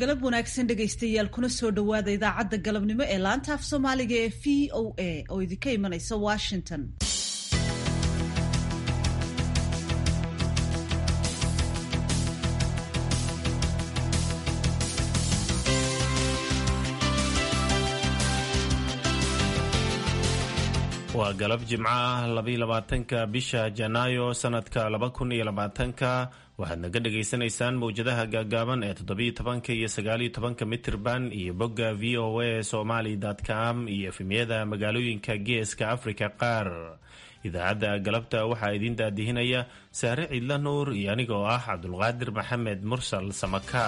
galab wanaagsan dhegaystayaal kuna soo dhowaada idaacadda galabnimo ee laanta af soomaaliga ee v o a oo idinka imanaysa washington waa galab jimco ah labayolabaatanka bisha janaayo sanadka laba kun iyo labaatanka waxaad naga dhagaysanaysaan mowjadaha gaagaaban ee toddobiyo tobanka iyo sagaaliyo tobanka mitirban iyo bogga v o a somali com iyo efemyada magaalooyinka geeska afrika qaar idaacadda galabta waxaa idiin daadihinaya saare ciidla nuur iyo aniga oo ah cabdulqaadir maxamed mursal samaka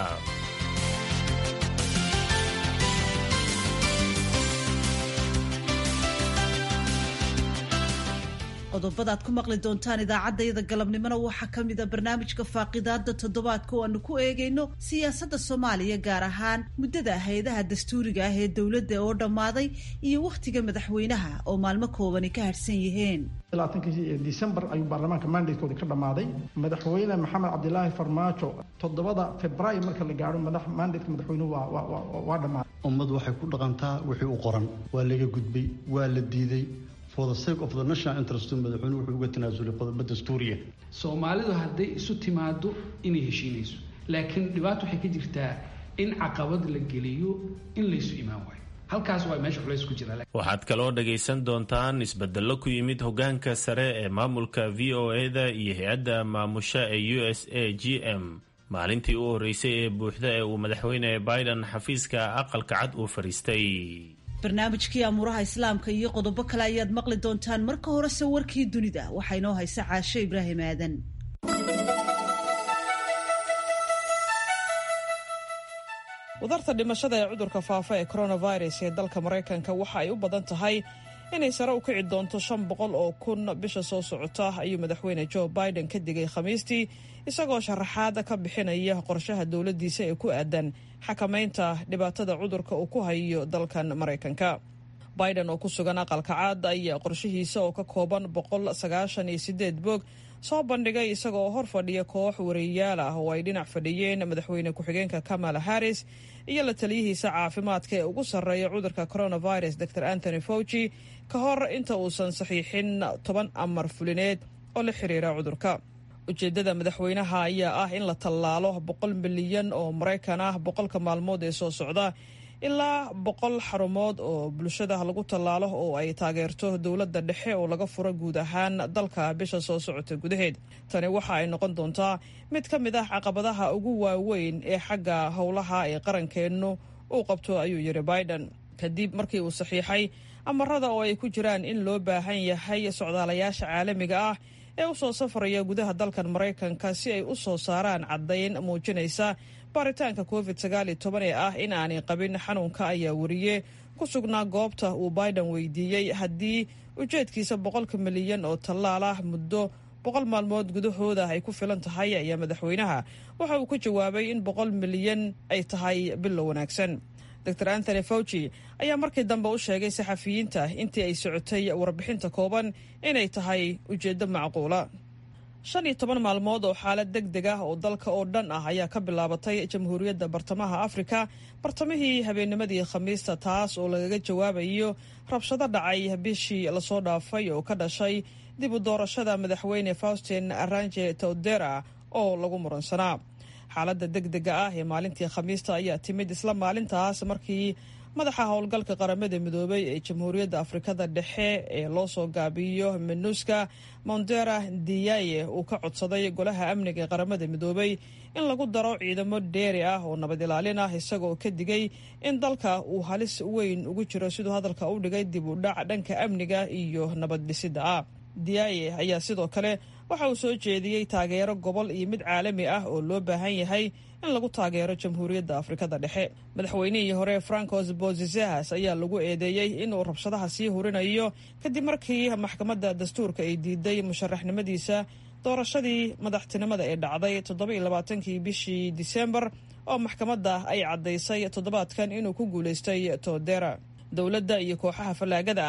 qodobada aad ku maqli doontaan idaacaddayada galabnimona waxaa ka mid a barnaamijka faaqidaada toddobaadka oo aanu ku eegayno siyaasadda soomaaliya gaar ahaan muddada hay-adaha dastuuriga ah ee dowladda oo dhammaaday iyo wakhtiga madaxweynaha oo maalmo koobani ka harhsan yihiin labaatankii decembar ayuu baarlamaanka mandatekoodi ka dhammaaday madaxweyne maxamed cabdilaahi farmaajo toddobada februaayo marka la gaadho madax mandateka madaxweynuhu waa dhammaaday ummad waxay ku dhaqantaa wixii u qoran waa laga gudbay waa la diiday for the sake of the national interest madaxweynuhu wuxuu uga tanaasulay qodobo dastuuriya soomaalidu hadday isu timaado inay heshiinayso laakiin dhibaato waxay ka jirtaa in caqabad la geliyo in laysu imaan waayo halkaas waa meesha culays ku jira waxaad kaloo dhagaysan doontaan isbedello ku yimid hogaanka sare ee maamulka v o e-da iyo hay-adda maamusha ee u s a g m maalintii u horeysay ee buuxda ee uu madaxweyne biden xafiiska aqalka cad uu fadhiistay barnaamijkii amuuraha islaamka iyo qodobo kale ayaad maqli doontaan marka horese warkii dunida waxaa inoo haysa caasho ibraahim aadan wadarta dhimashada ee cudurka faafa ee coronavirus ee dalka maraykanka waxa ay u badan tahay inay sare u kici doonto shan boqol oo kun bisha soo socota ayuu madaxweyne joe biden ka digay khamiistii isagoo sharaxaad ka bixinaya qorshaha dowladdiisa ee ku aadan xakamaynta dhibaatada cudurka uu ku hayo dalkan maraykanka biden oo ku sugan aqalka caad ayaa qorshihiisa oo ka kooban boqol sagaashan iyo sideed boog soo bandhigay isagaoo hor fadhiya koox wariyayaal ah oo ay dhinac fadhiyeen madaxweyne ku-xigeenka kamala harris iyo la taliyihiisa caafimaadka ee ugu sarreeya cudurka coronavirus dor anthony fauci ka hor inta uusan saxiixin toban amar fulineed oo la xiriira cudurka ujeeddada madaxweynaha ayaa ah in la tallaalo boqol milyan oo maraykan ah boqolka maalmood ee soo socda ilaa boqol xarumood oo bulshada lagu tallaalo oo ay taageerto dowladda dhexe oo laga furo guud ahaan dalka bisha soo socota gudaheed tani waxa ay noqon doontaa mid ka mid ah caqabadaha ugu waaweyn ee xagga howlaha ee qarankeennu uu qabto ayuu yidhi biden kadib markii uu saxiixay amarada oo ay ku jiraan in loo baahan yahay socdaalayaasha caalamiga ah ee u soo safraya gudaha dalkan maraykanka si ay u soo saaraan caddayn muujinaysa baaritaanka covid sagaal iyo toban ee ah in aanay qabin xanuunka ayaa wariye ku sugnaa goobta uu biden weydiiyey haddii ujeedkiisa boqolka milyan oo tallaal ah muddo boqol maalmood gudahooda ay ku filan tahay ayaa madaxweynaha waxa uu ku jawaabay in boqol milyan ay tahay bilow wanaagsan dor anthony fauci ayaa markii dambe u sheegay saxafiyiinta intii ay socotay warbixinta kooban inay tahay ujeeddo macquula shan iyo toban maalmood oo xaalad deg deg ah oo dalka oo dhan ah ayaa ka bilaabatay jamhuuriyadda bartamaha afrika bartamihii habeennimadii khamiista taas oo lagaga jawaabayo rabshado dhacay bishii lasoo dhaafay oo ka dhashay dib u doorashada madaxweyne faustin aranje todera oo lagu muransanaa xaaladda deg dega ah ee maalintii khamiista ayaa timid isla maalintaas markii madaxa howlgalka qaramada midoobay ee jamhuuriyadda afrikada dhexe ee loo soo gaabiyo minuska mondera diyaye uu ka codsaday golaha amniga ee qaramada midoobay in lagu daro ciidamo dheeri ah oo nabad ilaalin ah isagoo ka digay in dalka uu halis weyn ugu jiro siduu hadalka u dhigay dib u dhac dhanka amniga iyo nabad dhisidda ah diyaye ayaa sidoo kale waxa uu soo jeediyey taageero gobol iyo mid caalami ah oo loo baahan yahay in lagu taageero jamhuuriyadda afrikada dhexe madaxweynihii hore francos bozizas ayaa lagu eedeeyey inuu rabshadaha sii hurinayo kadib markii maxkamadda dastuurka ay diiday musharaxnimadiisa doorashadii madaxtinimada ee dhacday toddobailabaatankii bishii disembar oo maxkamadda ay caddaysay toddobaadkan inuu ku guulaystay todera dowladda iyo kooxaha fallaagada ah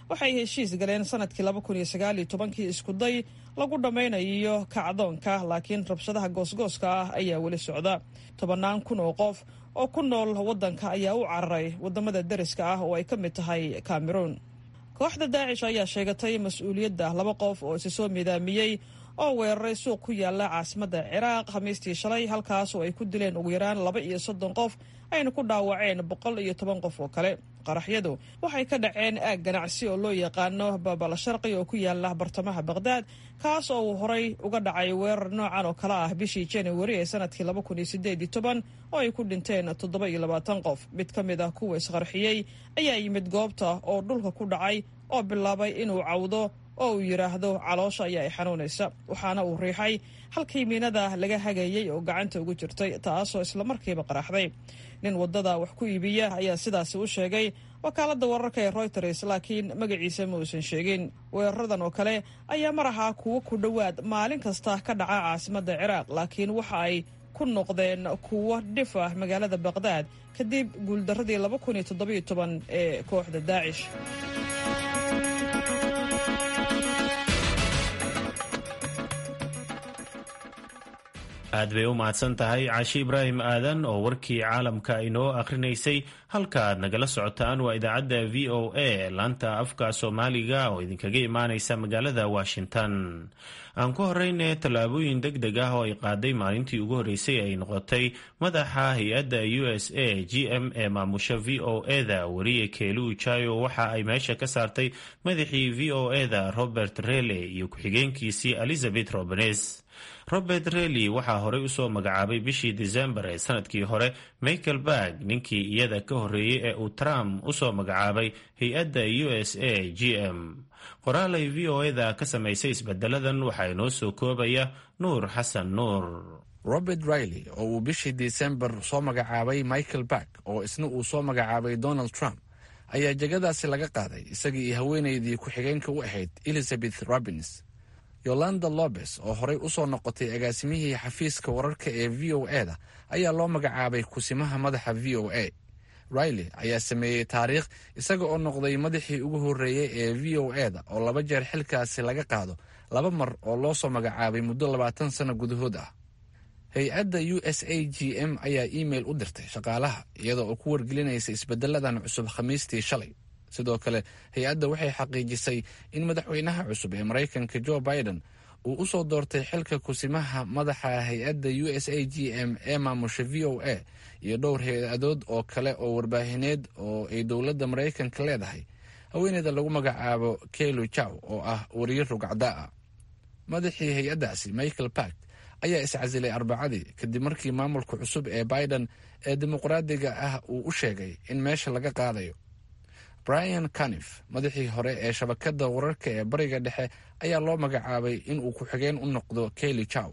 waxay heshiis galeen sanadkii laba kun iyo sagaal iyo tobankii iskuday lagu dhammaynayo kacdoonka laakiin rabshadaha goosgooska ah ayaa weli socda tobannaan kun oo qof oo ku nool waddanka ayaa u cararay waddamada deriska ah oo ay ka mid tahay cameroon kooxda daacish ayaa sheegatay mas-uuliyadda laba qof oo isi soo midaamiyey oo weeraray suuq ku yaala caasimadda ciraaq khamiistii shalay halkaas oo ay ku dileen ugu yaraan laba iyo soddon qof ayna ku dhaawaceen boqol iyo toban qof oo kale qaraxyadu waxay ka dhaceen aag ganacsi oo loo yaqaano babal sharqi oo ku yaala bartamaha baqhdaad kaas oo uu horay uga dhacay weerar noocan oo kale ah bishii januari ee sanadkii laba kun iyo sideed iyo toban oo ay ku dhinteen toddoba iyo labaatan qof mid ka mid ah kuwa isqarxiyey ayaa yimid goobta oo dhulka ku dhacay oo bilaabay inuu cawdo oo uu yidhaahdo caloosha ayaa i xanuunaysa waxaana uu riixay halkii miinada laga hagayey oo gacanta ugu jirtay taasoo islamarkiiba qaraxday nin waddada wax ku iibiya ayaa sidaasi u sheegay wakaaladda wararka ee royters laakiin magaciisa ma uusan sheegin weeraradan oo kale ayaa mar ahaa kuwo ku dhowaad maalin kasta ka dhaca caasimadda ciraaq laakiin waxa ay ku noqdeen kuwo dhif ah magaalada baqhdaad kadib guuldaradii laba kun iyo toddobiyo toban ee kooxda daacish aad bay u mahadsan tahay caashi ibraahim aadan oo warkii caalamka inoo akhrinaysay halka aad nagala socotaan waa idaacadda v o a laanta afka soomaaliga oo idinkaga imaanaysa magaalada washington aan ku horeyne tallaabooyin deg deg ah oo ay qaaday maalintii ugu horreysay ay noqotay madaxa hay-adda u s a g m ee maamusha v o eda weriye keelu ujayo waxa ay meesha ka saartay madaxii v o eda robert rele iyo ku-xigeenkiisii elizabeth robenes robert rely waxaa horey usoo magacaabay bishii disembar ee sanadkii hore michael barg ninkii iyada ka horreeyey ee uu trump usoo magacaabay hay-adda u s a g m qoraalay v o eda ka samaysay isbedeladan waxaa inoo soo koobaya nuur xasan nuur robert riley oo uu bishii disembar soo magacaabay michael barg oo isna uu soo magacaabay donald trump ayaa jegadaasi laga qaaday isagii iyo haweenaydii ku-xigeenka u ahayd elizabeth robins yolanda lobes oo horey u soo noqotay agaasimihii xafiiska wararka ee v o e da ayaa loo magacaabay kusimaha madaxa v o a riley ayaa sameeyey taariikh isaga oo noqday madaxii ugu horreeyey ee v o e da oo laba jeer xilkaasi laga qaado laba mar oo loo soo magacaabay muddo labaatan sano gudahood ah hay-adda u s a g m ayaa iimail u dirtay shaqaalaha iyada oo ku wargelinaysa isbedeladan cusub khamiistii shalay sidoo kale hay-adda waxay xaqiijisay in madaxweynaha cusub ee maraykanka jo biden uu u soo doortay xilka kusimaha madaxa hay-adda u s a g m ee maamusha v o a iyo dhowr hay-adood oo kale oo warbaahineed oo ay dowladda maraykanka leedahay haweeneyda lagu magacaabo kelu jaw oo ah wariye rugcdaa ah madaxii hay-addaasi michael bark ayaa iscasilay arbacadii kadib markii maamulka cusub ee biden ee dimuqraadiga ah uu u sheegay in meesha laga qaadayo brian canif madaxii hore ee shabakadda wararka ee bariga dhexe ayaa loo magacaabay inuu ku-xigeen u noqdo keli jaw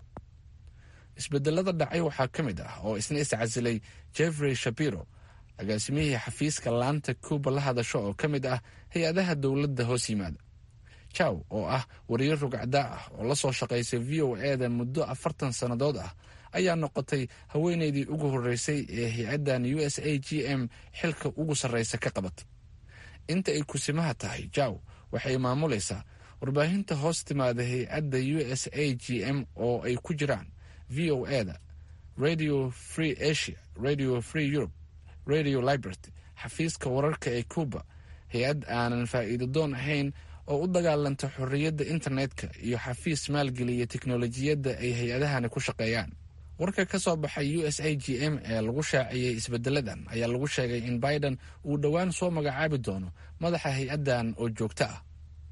isbedelada dhacay waxaa ka mid ah oo isna iscasilay jeffrey shapiro agaasimihii xafiiska laanta cuba la hadasho oo ka mid ah hay-adaha dowladda hoos yimaada jaw oo ah wariye rugacdaa ah oo la soo shaqaysay v o e da muddo afartan sannadood ah ayaa noqotay haweeneydii ugu horreysay ee hay-addan u s a g m xilka ugu sarreysa ka qabatay inta ay kusimaha tahay jaw waxay maamulaysaa warbaahinta hoos timaada hay-adda u s a g m oo ay ku jiraan v o e da radio free asia radio free europe radio liberty xafiiska wararka ee cuba hay-ad aanan faa'iido doon ahayn oo u dagaalanta xorriyadda internetka iyo xafiis maalgeliya teknolojiyadda ay hay-adahani ku shaqeeyaan warka ka soo baxay u s a g m ee lagu shaaciyey isbedeladan ayaa lagu sheegay in biden uu dhowaan soo magacaabi doono madaxa hay-addan oo joogto ah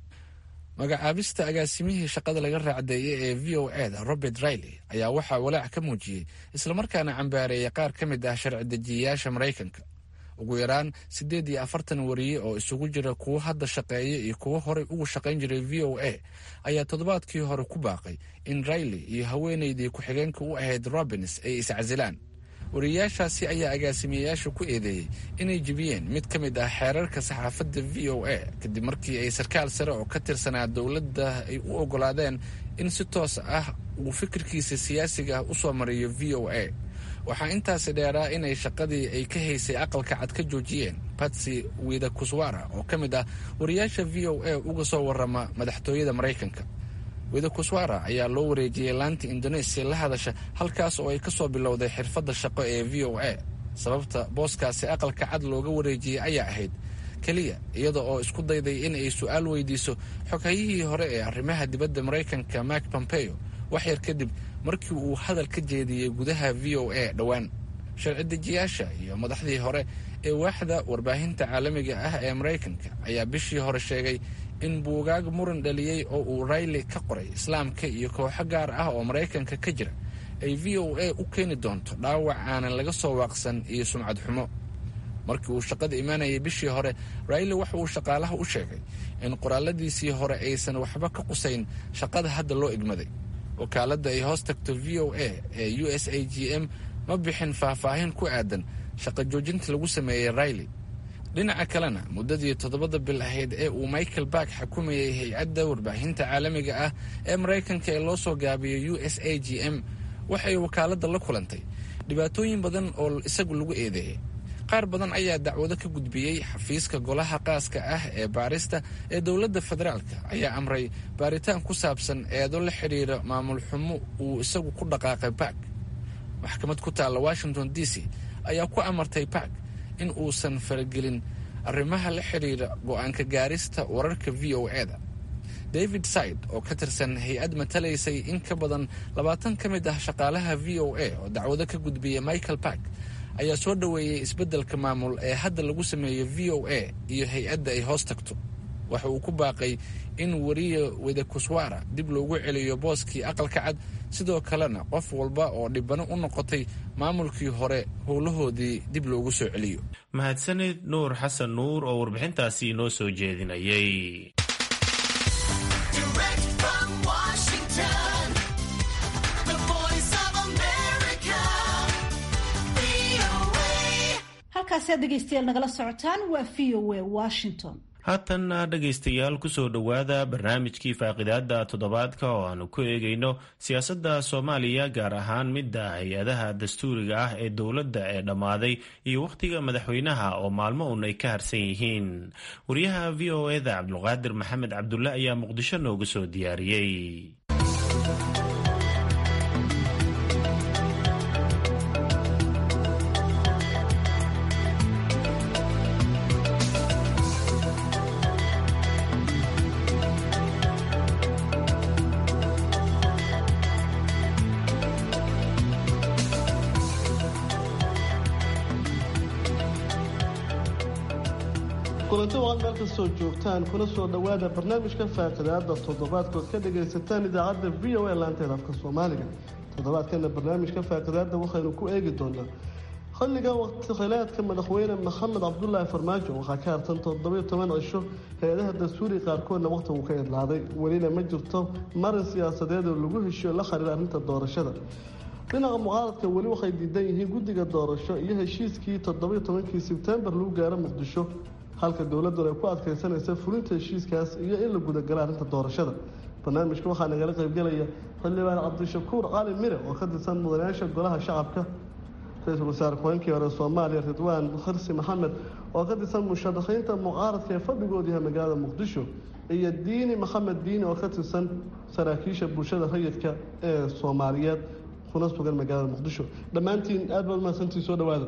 magacaabista agaasimihii shaqada laga raacdeeyay ee v o e da robert riley ayaa waxaa walaac ka muujiyey islamarkaana cambaareeyay qaar ka mid ah sharci dejiyayaasha maraykanka ugu yaraan siddeed iyo afartan wariye oo isugu jira kuwo hadda shaqeeya iyo kuwo horey ugu shaqayn jiray v o a ayaa toddobaadkii hore ku baaqay in riley iyo haweeneydii ku-xigeenka u ahayd robins ay iscasilaan wariyayaashaasi ayaa agaasimayayaasha ku eedeeyey inay jebiyeen mid ka mid ah xeerarka saxaafadda v o a kadib markii ay sarkaal sare oo ka tirsanaa dowladda ay u ogolaadeen in si toos ah uu fikirkiisa siyaasiga ah usoo mariyo v o a waxaa intaasi dheeraa inay shaqadii ay ka haysay aqalka cad ka joojiyeen batsy wida kuswara oo ka mid ah wariyaasha v o a uga soo warama madaxtooyada maraykanka wida kuswara ayaa loo wareejiyey laanta indonesia la hadasha halkaas oo ay ka soo bilowday xirfadda shaqo ee v o a sababta booskaasi aqalka cad looga wareejiyey ayaa ahayd keliya iyada oo isku dayday in ay su-aal weydiiso xoghayihii hore ee arrimaha dibadda maraykanka mak pompeo wax yar kadib markii uu hadal ka jeediyey gudaha v o a dhowaan sharci dejiyaasha iyo madaxdii hore ee waaxda warbaahinta caalamiga ah ee maraykanka ayaa bishii hore sheegay in buugaag muran dhaliyey oo uu rayli ka qoray islaamka iyo kooxo gaar ah oo maraykanka ka jira ay v o a u keeni doonto dhaawac aanan laga soo waaqsan iyo sumcad xumo markii uu shaqada imaanayay bishii hore rayli waxa uu shaqaalaha u sheegay in qoraaladiisii hore aysan waxba ka qusayn shaqada hadda loo igmaday wakaaladda ay hoos tagto v o a ee u s a g m ma bixin faahfaahin ku aadan shaqo joojinta lagu sameeyey rayli dhinaca kalena muddadii toddobada bil ahayd ee uu michael bark xukumayay hay-adda warbaahinta caalamiga ah ee maraykanka ee loo soo gaabiyay u s a g m waxay wakaaladda la kulantay dhibaatooyin badan oo isagu lagu eedeeyay qaar badan ayaa dacwado ka gudbiyey xafiiska golaha qaaska ah ee baarista ee dowladda federaalka ayaa amray baaritaan ku saabsan eedo la xidhiira maamul xumo uu isagu ku dhaqaaqay bark maxkamad ku taalla washington d c ayaa ku amartay bark in uusan faragelin arrimaha la xidhiira go-aanka gaarista wararka v o e da david side oo ka tirsan hay-ad matalaysay in ka badan labaatan ka mid ah shaqaalaha v o a oo dacwado ka gudbiyay michael bark ayaa soo dhoweeyey isbeddelka maamul ee hadda lagu sameeyo v o a iyo hay-adda ay hoos tagto waxa uu ku baaqay in wariya wedekuswara dib loogu celiyo booskii aqalka cad sidoo kalena qof walba oo dhibano u noqotay maamulkii hore howlahoodii dib loogu soo celiyo mahadsanid nuur xasan nuur oo warbixintaasi inoo soo jeedinayay halkaasi aad dhegaystayaal nagala socotaan waa v o a washington haatanna dhegaystayaal kusoo dhowaada barnaamijkii faaqidaada toddobaadka oo aanu ku eegayno siyaasadda soomaaliya gaar ahaan midda hay-adaha dastuuriga ah ee dowladda ee dhammaaday iyo wakhtiga madaxweynaha oo maalmo un ay ka harsan yihiin wariyaha v o eda cabdulqaadir maxamed cabdulle ayaa muqdisho noogu soo diyaariyey kulanti waqad meel kastoo joogtaan kuna soo dhowaada barnaamijka faaqidaada toddobaadkood ka dhagaysataan idaacadda v o a laanteeda afka soomaaliga toddobaadkana barnaamijka faaqidaada waxaynu ku eegi doonaa xilligan waqti khilaadka madaxweyne maxamed cabdulaahi farmaajo waxaa ka hartan toddobiyo toban cisho hay-adaha dastuuriga qaarkoodna waqtigu ka idlaaday welina ma jirto marin siyaasadeed oo lagu heshiyo la xiriira arrinta doorashada dhinaca mucaaradka weli waxay diidan yihiin guddiga doorasho iyo heshiiskii toddobiyo tobankii sebtembar lagu gaaro muqdisho halka dowladuna ay ku adkaysanaysa fulinta heshiiskaas iyo in la gudagalo arrinta doorashada barnaamijka waxaa nagala qaybgelaya xildhibaan cabdishakuur cali mire oo ka tirsan mudanayaasha golaha shacabka ra-iisul wasaare ku-xigeenkii hore soomaaliya ridwaan xirsi maxamed oo ka tirsan musharaxiinta mucaaradka ee fadhigoodu yahay magaalada muqdisho iyo diini maxamed diini oo ka tirsan saraakiisha bulshada rayidka ee soomaaliyeed kuna sugan magaalada muqdisho dhammaantiin aad baad umahadsantii soo dhawaada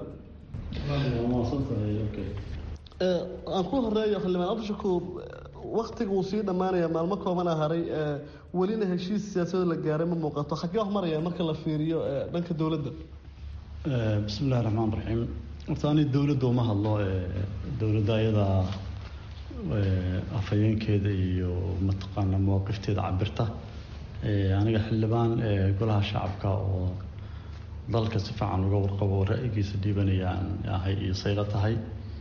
aan ku horeeyo xildhibaan cabdishakuur waktiga uu sii dhammaanaya maalmo koobana haray welina heshiis siyaasadoo la gaaray ma muuqato xaggee wax maraya marka la fiiriyo dhanka dowladda bismi illahi raxmaan raxiim horta ani dowladda uma hadlo dowladda ayadaa afhayeenkeeda iyo mataqaana mawaqifteeda cabirta aniga xildhibaan golaha shacabka oo dalka si fiican uga warqabo ra-yigiisa dhiibanayaan ahay iyo sayla tahay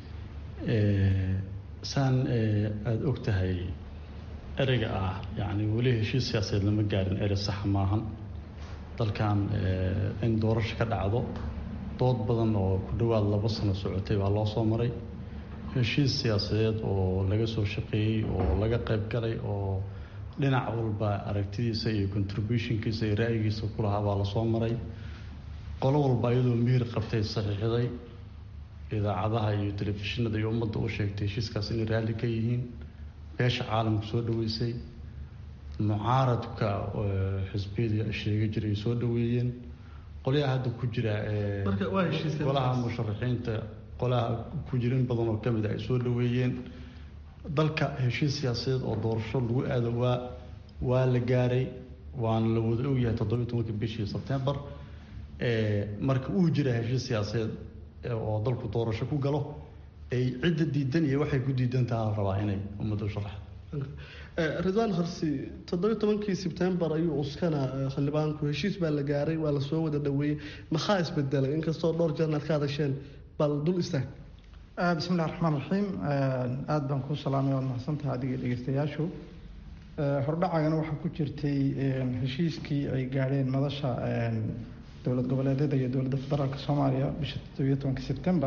saan aada og tahay ereyga ah yacni weli heshiis siyaasadeed lama gaarin erey saxa maahan dalkan in doorasho ka dhacdo dood badan oo ku dhowaad laba sano socotay baa loo soo maray heshiis siyaasadeed oo laga soo shaqeeyey oo laga qayb galay oo dhinac walba aragtidiisa iyo contributionkiisa iyo ra-yigiisa ku lahaa baa lasoo maray qolo walba iyadoo mihir qabtay saxiixday idaacadaha iyo telefishinada iyo ummadda u sheegtay heshiiskaas inay raalli ka yihiin beesha caalamku soo dhaweysay mucaaradka xisbiyada sheega jiray soo dhaweeyeen qolyaha hadda ku jira golaha musharaxiinta qolaha ku jira in badan oo kamid a ay soo dhaweeyeen dalka heshiis siyaasadeed oo doorasho lagu aado waa waa la gaaray waana la wada ogyahay toddobiyi tobanka bishii sebtembar marka uu jira heshiis siyaasadeed oo dalku doorasho ku galo ay cidda diidan iyo waxay ku diidan taha la rabaa inay ummadda u sharaxdo ridwaan horsi toddobiyi tobankii sebtembar ayuu cuskana xildhibaanku heshiis baa la gaaray waa lasoo wada dhaweeyey maxaa isbedelay inkastoo dhowr jeerna ad ka hadasheen bal dul istaag bismi illahi raxmaan raxiim aada baan kuu salaamay waad mahadsantaha adiga dhegeystayaashu hordhacagana waxaa ku jirtay heshiiskii ay gaadheen madasha dowlad goboleedyada iyo dowladda federaalk soomaaliya bisha toddobiyo tobanka sebtembar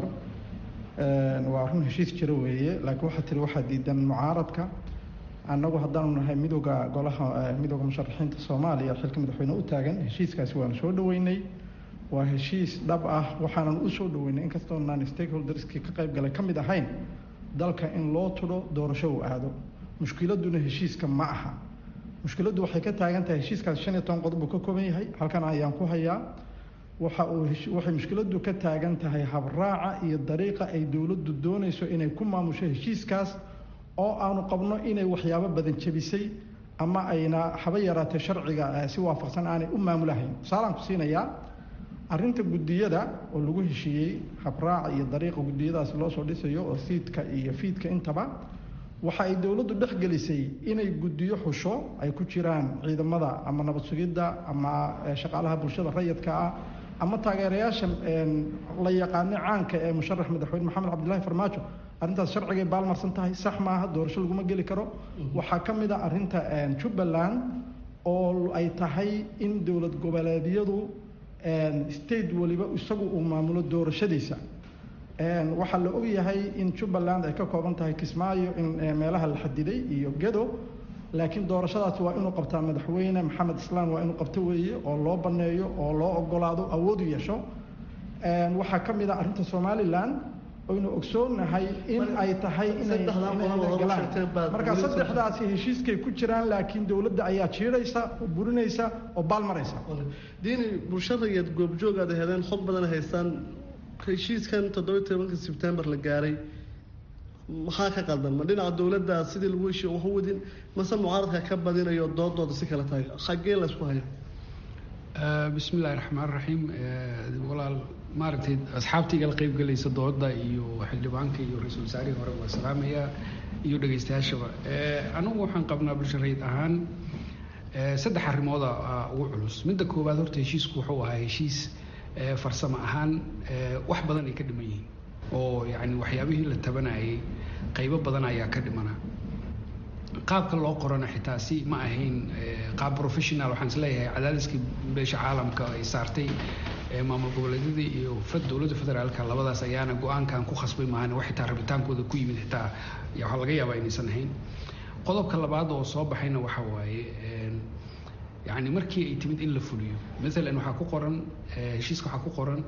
waa run heshiis jiro weeye laakiin waxaa tiri waxaa diidan mucaaradka annagu haddaanu nahay midooda golaha midooda musharaxiinta soomaaliya xilka madaxweyne u taagan heshiiskaasi waanu soo dhaweynay waa heshiis dhab ah waxaanan u soo dhaweynay inkastoo naan stakeholderskii ka qayb galay ka mid ahayn dalka in loo tudho doorasho uu aado mushkiladuna heshiiska ma aha mushkiladdu waxay ka taagan tahay heshiiskaas shan iyo toban qodob uu ka kooban yahay halkan ayaan ku hayaa waxa uu waxay mushkiladdu ka taagan tahay habraaca iyo dariiqa ay dowladdu doonayso inay ku maamusho heshiiskaas oo aanu qabno inay waxyaabo badan jebisay ama ayna haba yaraatee sharciga si waafaqsan aanay u maamulahayn tusaalaan ku siinayaa arrinta guddiyada oo lagu heshiiyey habraaca iyo dariiqa guddiyadaasi loo soo dhisayo oo siidka iyo fiidka intaba waxa ay dowladdu dhexgelisay inay guddiyo xusho ay ku jiraan ciidamada ama nabad sugidda ama shaqaalaha bulshada rayidka ah ama taageerayaasha la yaqaano caanka ee musharax madaxweyne maxamed cabdilaahi farmaajo arrintaas sharcigay baalmarsan tahay sax maaha doorasho laguma geli karo waxaa ka mid a arrinta jubbaland oo ay tahay in dowlad goboleedyadu state waliba isagu uu maamulo doorashadiisa waxaa la ogyahay in jubbaland ay ka kooban tahay kismaayo in meelaha la xadiday iyo gedo laakiin doorashadaasi waa inuu qabtaa madaxweyne maxamed islaan waa inuu qabto weeye oo loo baneeyo oo loo ogolaado awood u yeesho waxaa ka mid a arrinta somalilan oynu ogsoonahay in ay tahay inaygalaan marka saddexdaasi heshiiskay ku jiraan laakiin dowladda ayaa jiidhaysa oo burinaysa oo baalmaraysa diini bulshada iyaad goobjoog aad heleen xog badan haystaan heshiiskan toddobiyi tobanka sebtembar la gaaray maxaa ka qaldan ma dhinaca dowladda sidii lagu heshiyo waxu wadin mase mucaaradka ka badinayo doodooda si kale tahay xaggee laysku haya bismi illaahi raxmaan raxiim walaal maaragtay asxaabtayga la qeybgelaysa dooda iyo xildhibaanka iyo ra-iisul wasaarihii hore waa salaamayaa iyo dhegaystayaashaba anigu waxaan qabnaa bulsho rayid ahaan saddex arrimooda ugu culus midda koowaad horta heshiisku wuxuu ahaa heshiis farsamo ahaan wax badan ay ka dhiman yihiin oo yacni waxyaabihii la tabanayay qaybo badan ayaa ka dhimana qaabka loo qorana xitaa si ma ahayn qaab professional waxaan is leeyahay cadaadiskii beesha caalamka ay saartay maamul goboleedyadii iyo dowladda federaalka labadaas ayaana go-aankan ku khasbay maahan wax xitaa rabitaankooda ku yimid xitaa waxaa laga yaabaa inaysan ahayn qodobka labaad oo soo baxayna waxa waaye yani markii ay timid in la fuliyo maalan waxaa ku qoran heshiiska waxaa ku qoran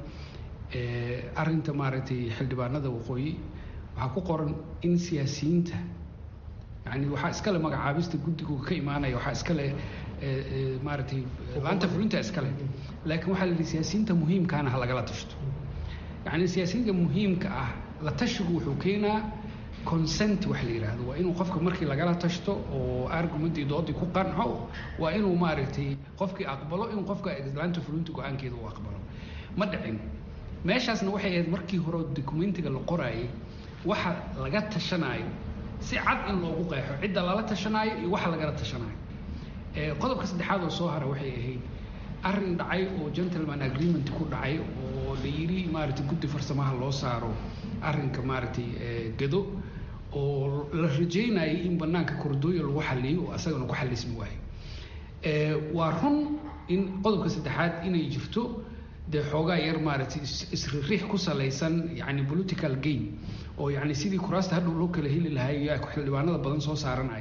arinta maaragtay xildhibaanada waqooyi waxaa ku qoran in siyaasiyiinta yani waxaa iskale magacaabista guddigu ka imaanaya waxaa iskale maaragtay laanta fulinta iskale laakiin waxaa la yidhi siyaasiyiinta muhiimkaana ha lagala tashto yani siyaasiyiinta muhiimka ah la tashigu wuxuu keenaa consent wax la yidhaahdo waa inuu qofka markii lagala tashto oo argumentii doodii ku qanco waa inuu maaragtay qofkii aqbalo in qofka laanta fulinta go-aankeeda uu aqbalo ma dhicin meeshaasna waxay ahayd markii hore documentiga la qoraayay waxa laga tashanaayo si cad in loogu qeexo cidda lala tashanaayo iyo waxa lagala tashanaayo qodobka saddexaad oo soo hara waxay ahayd arrin dhacay oo gentleman agreement ku dhacay oo la yidhi maaragtay guddi farsamaha loo saaro arrinka maaragtay gado oo la rajeynayay in banaanka kordooya lagu xaliyo oo asagana ku xalismi waayo waa run in qodobka saddexaad inay jirto dee xoogaa yar maaragtay isriix ku salaysan yani political game oo yani sidii kuraasta hadhow loo kala heli lahaa xildhibaanada badan soo saaranaya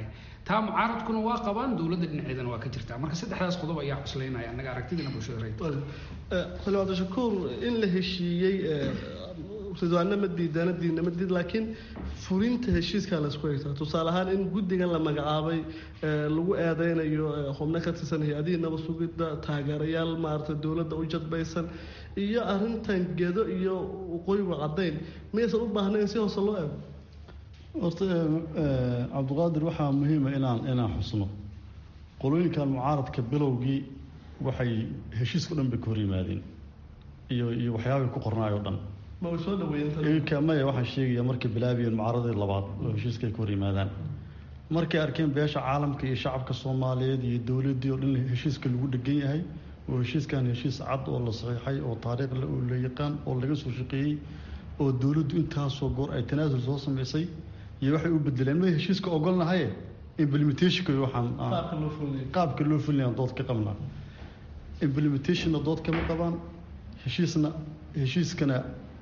taa mucaaradkuna waa qabaan dowladda dhinaceedana waa ka jirtaa marka saddexdaas qodob ayaa cuslaynaya annaga aragtidina bulshada reer xildhibaan cabdishakuur in la heshiiyey ridwaanna ma diidana diidna ma diid laakiin fulinta heshiiskaa laysku haysaa tusaale ahaan in guddigan la magacaabay lagu eedeynayo xubno ka tirsan hay-adihii nabad sugidda taageerayaal maaragtay dowladda u jadbaysan iyo arrintan gedo iyo waqooyiga caddayn miyaysan u baahnayn si hoose loo eego horta cabdiqaadir waxaa muhiima inaan inaan xusno qolooyinkan mucaaradka bilowgii waxay heshiiska o dhan bay ka hor yimaadeen iyo iyo waxyaabay ku qornaay o dhan ma way soo dhaweeyeen maya waxaan sheegaya markay bilaabiyeen mucaaradii labaad oo heshiiska ay ka hor yimaadaan markay arkeen beesha caalamka iyo shacabka soomaaliyeed iyo dowladdii oo dhan heshiiska lagu dhegan yahay oo heshiiskan heshiis cad oo la saxiixay oo taariikhle oo la yaqaan oo laga soo shaqeeyey oo dowladdu intaasoo goor ay tanaasul soo samaysay iyo waxay u bedeleen may heshiiska ogolnahaye implementationka waxaan qaabka loo fulinaya dood ka qabnaa implementationna dood kama qabaan heshiisna heshiiskana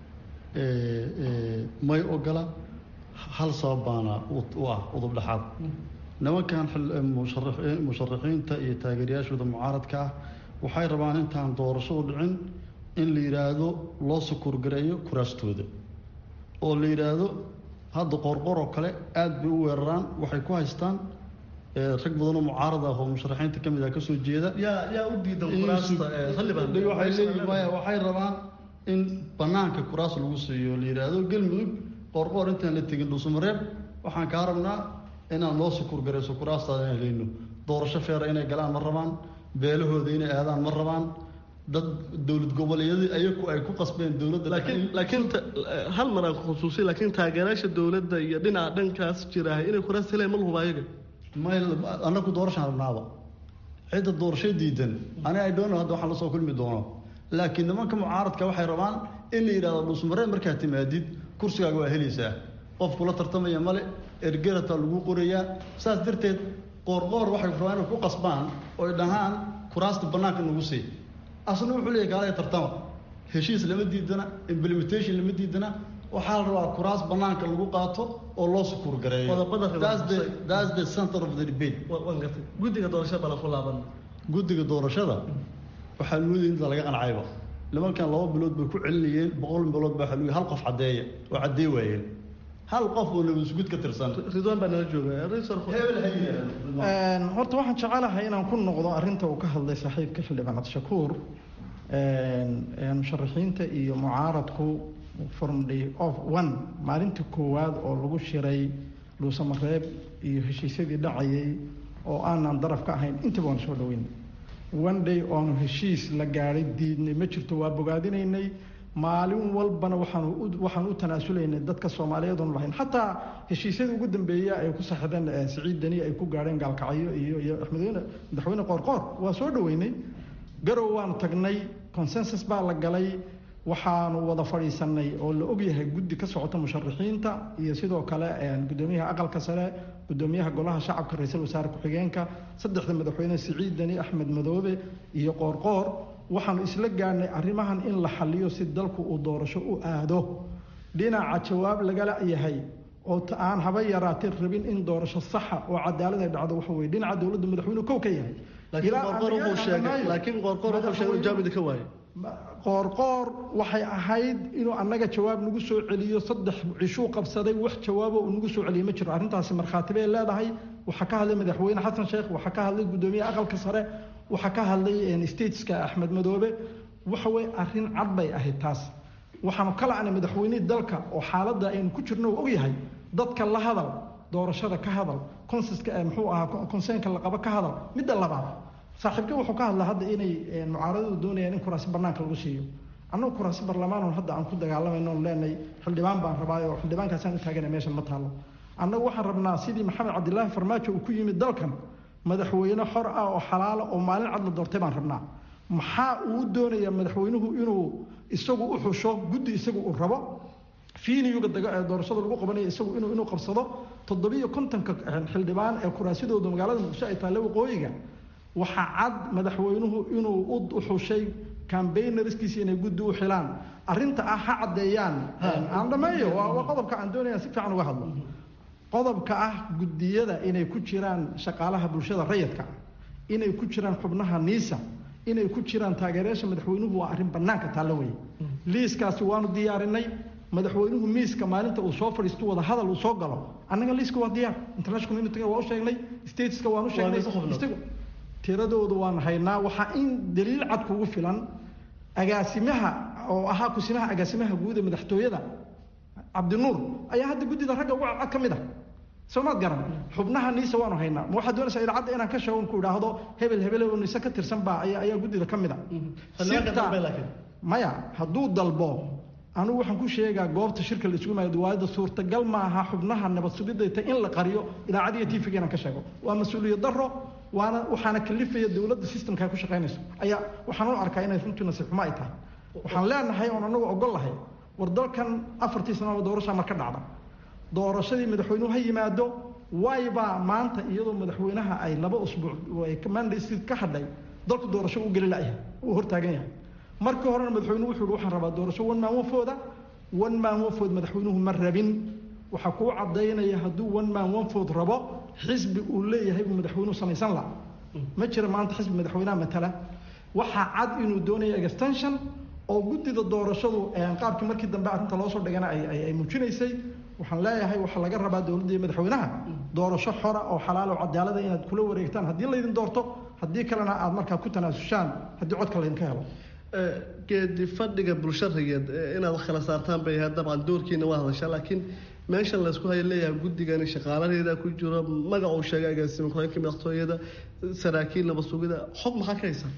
may ogola hal sabab baana u ah udub dhexaad nimankan musharaxiinta iyo taageerayaashooda mucaaradka ah waxay rabaan intaan doorasho u dhicin in la yidhaahdo loo sukuurgareeyo kuraastooda oo la yidhaahdo hadda qorqor oo kale aada bay u weeraraan waxay ku haystaan rag badanoo mucaarad ah oo musharaxiinta ka mid ah kasoo jeeda yaa yaa u diidan kuraasta waxay rabaan in banaanka kuraas lagu siiyo la yidhaahdo galmudug qorqoor intaan la tegin dhuusamareeb waxaan kaa rabnaa inaan loo sukuurgarayso kuraastaada inaan heleyno doorasho feera inay galaan ma rabaan beelahooda inay aadaan ma rabaan dad dowlad goboleedyadii ayaku ay ku qasbeen dowladda laakiin laakiin hal mar aan khusuusiy laakiin taageerayaasha dowladda iyo dhinaca dhankaas jiraah inay kuraas heleen ma lahuba ayaga may annaku doorashaan rabnaaba cidda doorasho diidan ani ay doono hadda waxaan lasoo kulmi doono laakiin nimanka mucaaradka waxay rabaan in la yidhahdo dhuusmareen markaad timaadid kursigaaga waa helaysaa qof kula tartamaya male ergerataa lagu qorayaa saas darteed qoorqoor waxay rabaan inay ku qasbaan oy dhahaan kuraasta bannaanka nagu sii asna wuxuu leeyahy kaalaya tartama heshiis lama diidana implementation lama diidana waxaa la rabaa kuraas bannaanka lagu qaato oo loo sukuur gareeyo that's the center of the debate waan gartay guddiga doorashada bala ku laaban guddiga doorashada waxaa moodaya inta laga qancayba nimankan laba bilood bay ku celinayeen boqol bilood baa xaluuya hal qof caddeeya oo caddee waayeen hal qof oo nabadisgud ka tirsan ridwaan baa nala jooga horta waxaan jecelahay inaan ku noqdo arrinta uu ka hadlay saaxiibka xildhibaan cabdishakuur musharaxiinta iyo mucaaradku from day of one maalinta koowaad oo lagu shiray dhuusamareeb iyo heshiisyadii dhacayay oo aanan daraf ka ahayn intaba waan soo dhaweynay one day oonu heshiis la gaadhay diidnay ma jirto waa bogaadinaynay maalin walbana waxaan waxaan u tanaasulaynay dadka soomaaliyeed oon lahayn xataa heshiisyadii ugu dambeeya ay ku saxdeen siciid deni ay ku gaadheen gaalkacyo iyo iyo axmedweyne madaxweyne qoorqoor waa soo dhaweynay garow waanu tagnay consensus baa la galay waxaanu wada fadhiisanay oo la ogyahay guddi ka socota musharaxiinta iyo sidoo kale gudoomiyaha aqalka sare gudoomiyaha golaha shacabka ra-iisul wasaare ku-xigeenka saddexda madaxweyne siciid deni axmed madoobe iyo qoorqoor waxaanu isla gaadhnay arrimahan in la xaliyo si dalku uu doorasho u aado dhinaca jawaab lagala yahay oo aan haba yaraatee rabin in doorasho saxa oo cadaalad ay dhacdo waxa weye dhinaca dowladda madaxweynuhu kow ka yahay laakiin qoorqoor wuxuu sheegay jawaabida ka waaye qoorqoor waxay ahayd inuu annaga jawaab nagu soo celiyo saddex cishuu qabsaday wax jawaabo uu nagu soo celiyey ma jiro arrintaasi markhaati bay leedahay waxaa ka hadlay madaxweyne xasan sheekh waxaa ka hadlay guddoomiyaha aqalka sare waxaa ka hadlay stateska axmed madoobe waxa weye arrin cad bay ahayd taas waxaanu ka la'nay madaxweynihii dalka oo xaaladda aynu ku jirno uu ogyahay dadka la hadal doorashada ka hadal consenska muxuu ahaa conseenka la qabo ka hadal midda labaad saaxiibka wuxuu ka hadlaa hadda inay mucaaradadu doonayaan in kuraasi banaanka lagu siiyo annagu kuraasi barlamaan hadda aan ku dagaalamayno on leenahay xildhibaan baan rabaayo oo xildhibaankaasaan u taagana meeshan ma taalo annagu waxaan rabnaa sidii maxamed cabdilaahi farmaajo uu ku yimid dalkan madaxweyne xor ah oo xalaala oo maalin cad la doortay baan rabnaa maxaa uu doonayaa madaxweynuhu inuu isagu u xusho guddi isagu uu rabo fiiniyuga doorashada lagu qabanayo isagu inuu inuu qabsado toddobiyo kontonka xildhibaan ee kuraasidooda magaalada muqdisho ay taalla waqooyiga waxaa cad madaxweynuhu inuu u xushay cambaynarskiisa inay guddi u xilaan arrinta ah ha caddeeyaan aan dhameeyo waa qodobka aan doonaya si fiican uga hadlo qodobka ah guddiyada inay ku jiraan shaqaalaha bulshada rayidka ah inay ku jiraan xubnaha niisa inay ku jiraan taageerayaasha madaxweynuhu waa arrin bannaanka taallo weeye liiskaasi waanu diyaarinay madaxweynuhu miiska maalinta uu soo fadhiisto wada hadal uu soo galo annaga liiska waa diyaar international community waa u sheegnay stateska waan u sheegnay tiradoodu waan haynaa waxaa in daliil cad kugu filan agaasimaha oo ahaa kusimaha agaasimaha guud ee madaxtooyada cabdinuur ayaa hadda guddida ragga ugu cadcad ka mid ah soo maad garan xubnaha niisa waanu haynaa ma waxaad doonaysaa idaacadda inaan ka sheego ku idhaahdo hebel hebel oo niise ka tirsan baa ayaa ayaa guddida ka mid a sirta maya hadduu dalbo anigu waxaan ku sheegaa goobta shirka la isugu maayo diwaayada suurtagal ma aha xubnaha nabad sugidayta in la qariyo idaacad iyo tv inaan ka sheego waa mas-uuliyad daro waana waxaana kalifaya dowladda systemka ay ku shaqaynayso ayaa waxaan u arkaa inay runtii nasiib xumo ay tahay waxaan leenahay oon anagu ogol lahay war dalkan afartii sanaba doorasha mar ka dhacda doorashadii madaxweynuhu ha yimaado waybaa maanta iyadoo madaxweynaha ay laba usbuuc mandaysid ka hadhay dalku doorasho u geli layahay uu hortaagan yahay markii horena madaxweynuhu wuxuu waxaan rabaa doorasho one man wafooda one man wafood madaxweynuhu ma rabin waxaa kuu cadaynaya hadduu one man wafood rabo xisbi uu leeyahay buu madaxweynuhu samaysan laha ma jira maanta xisbi madaxweynaha matala waxaa cad inuu doonayo extension oo guddida doorashadu qaabkii markii dambe arrinta loo soo dhigana ay muujinaysay waxaan leeyahay waxaa laga rabaa dowladda iyo madaxweynaha doorasho xora oo xalaal oo cadaalada inaad kula wareegtaan haddii laydin doorto haddii kalena aad markaa ku tanaasushaan haddii codka laydinka helo geedi fadhiga bulsharigeed inaad kala saartaan bay ahayd dabcan doorkiina waa hadashaa laakiin meeshan laysku haya leeyahay guddigani shaqaalaheeda ku jiro magac uu sheegay agaasima ku-xigeenka madaxtooyada saraakiil nabad sugida xog maxaa ka haysaa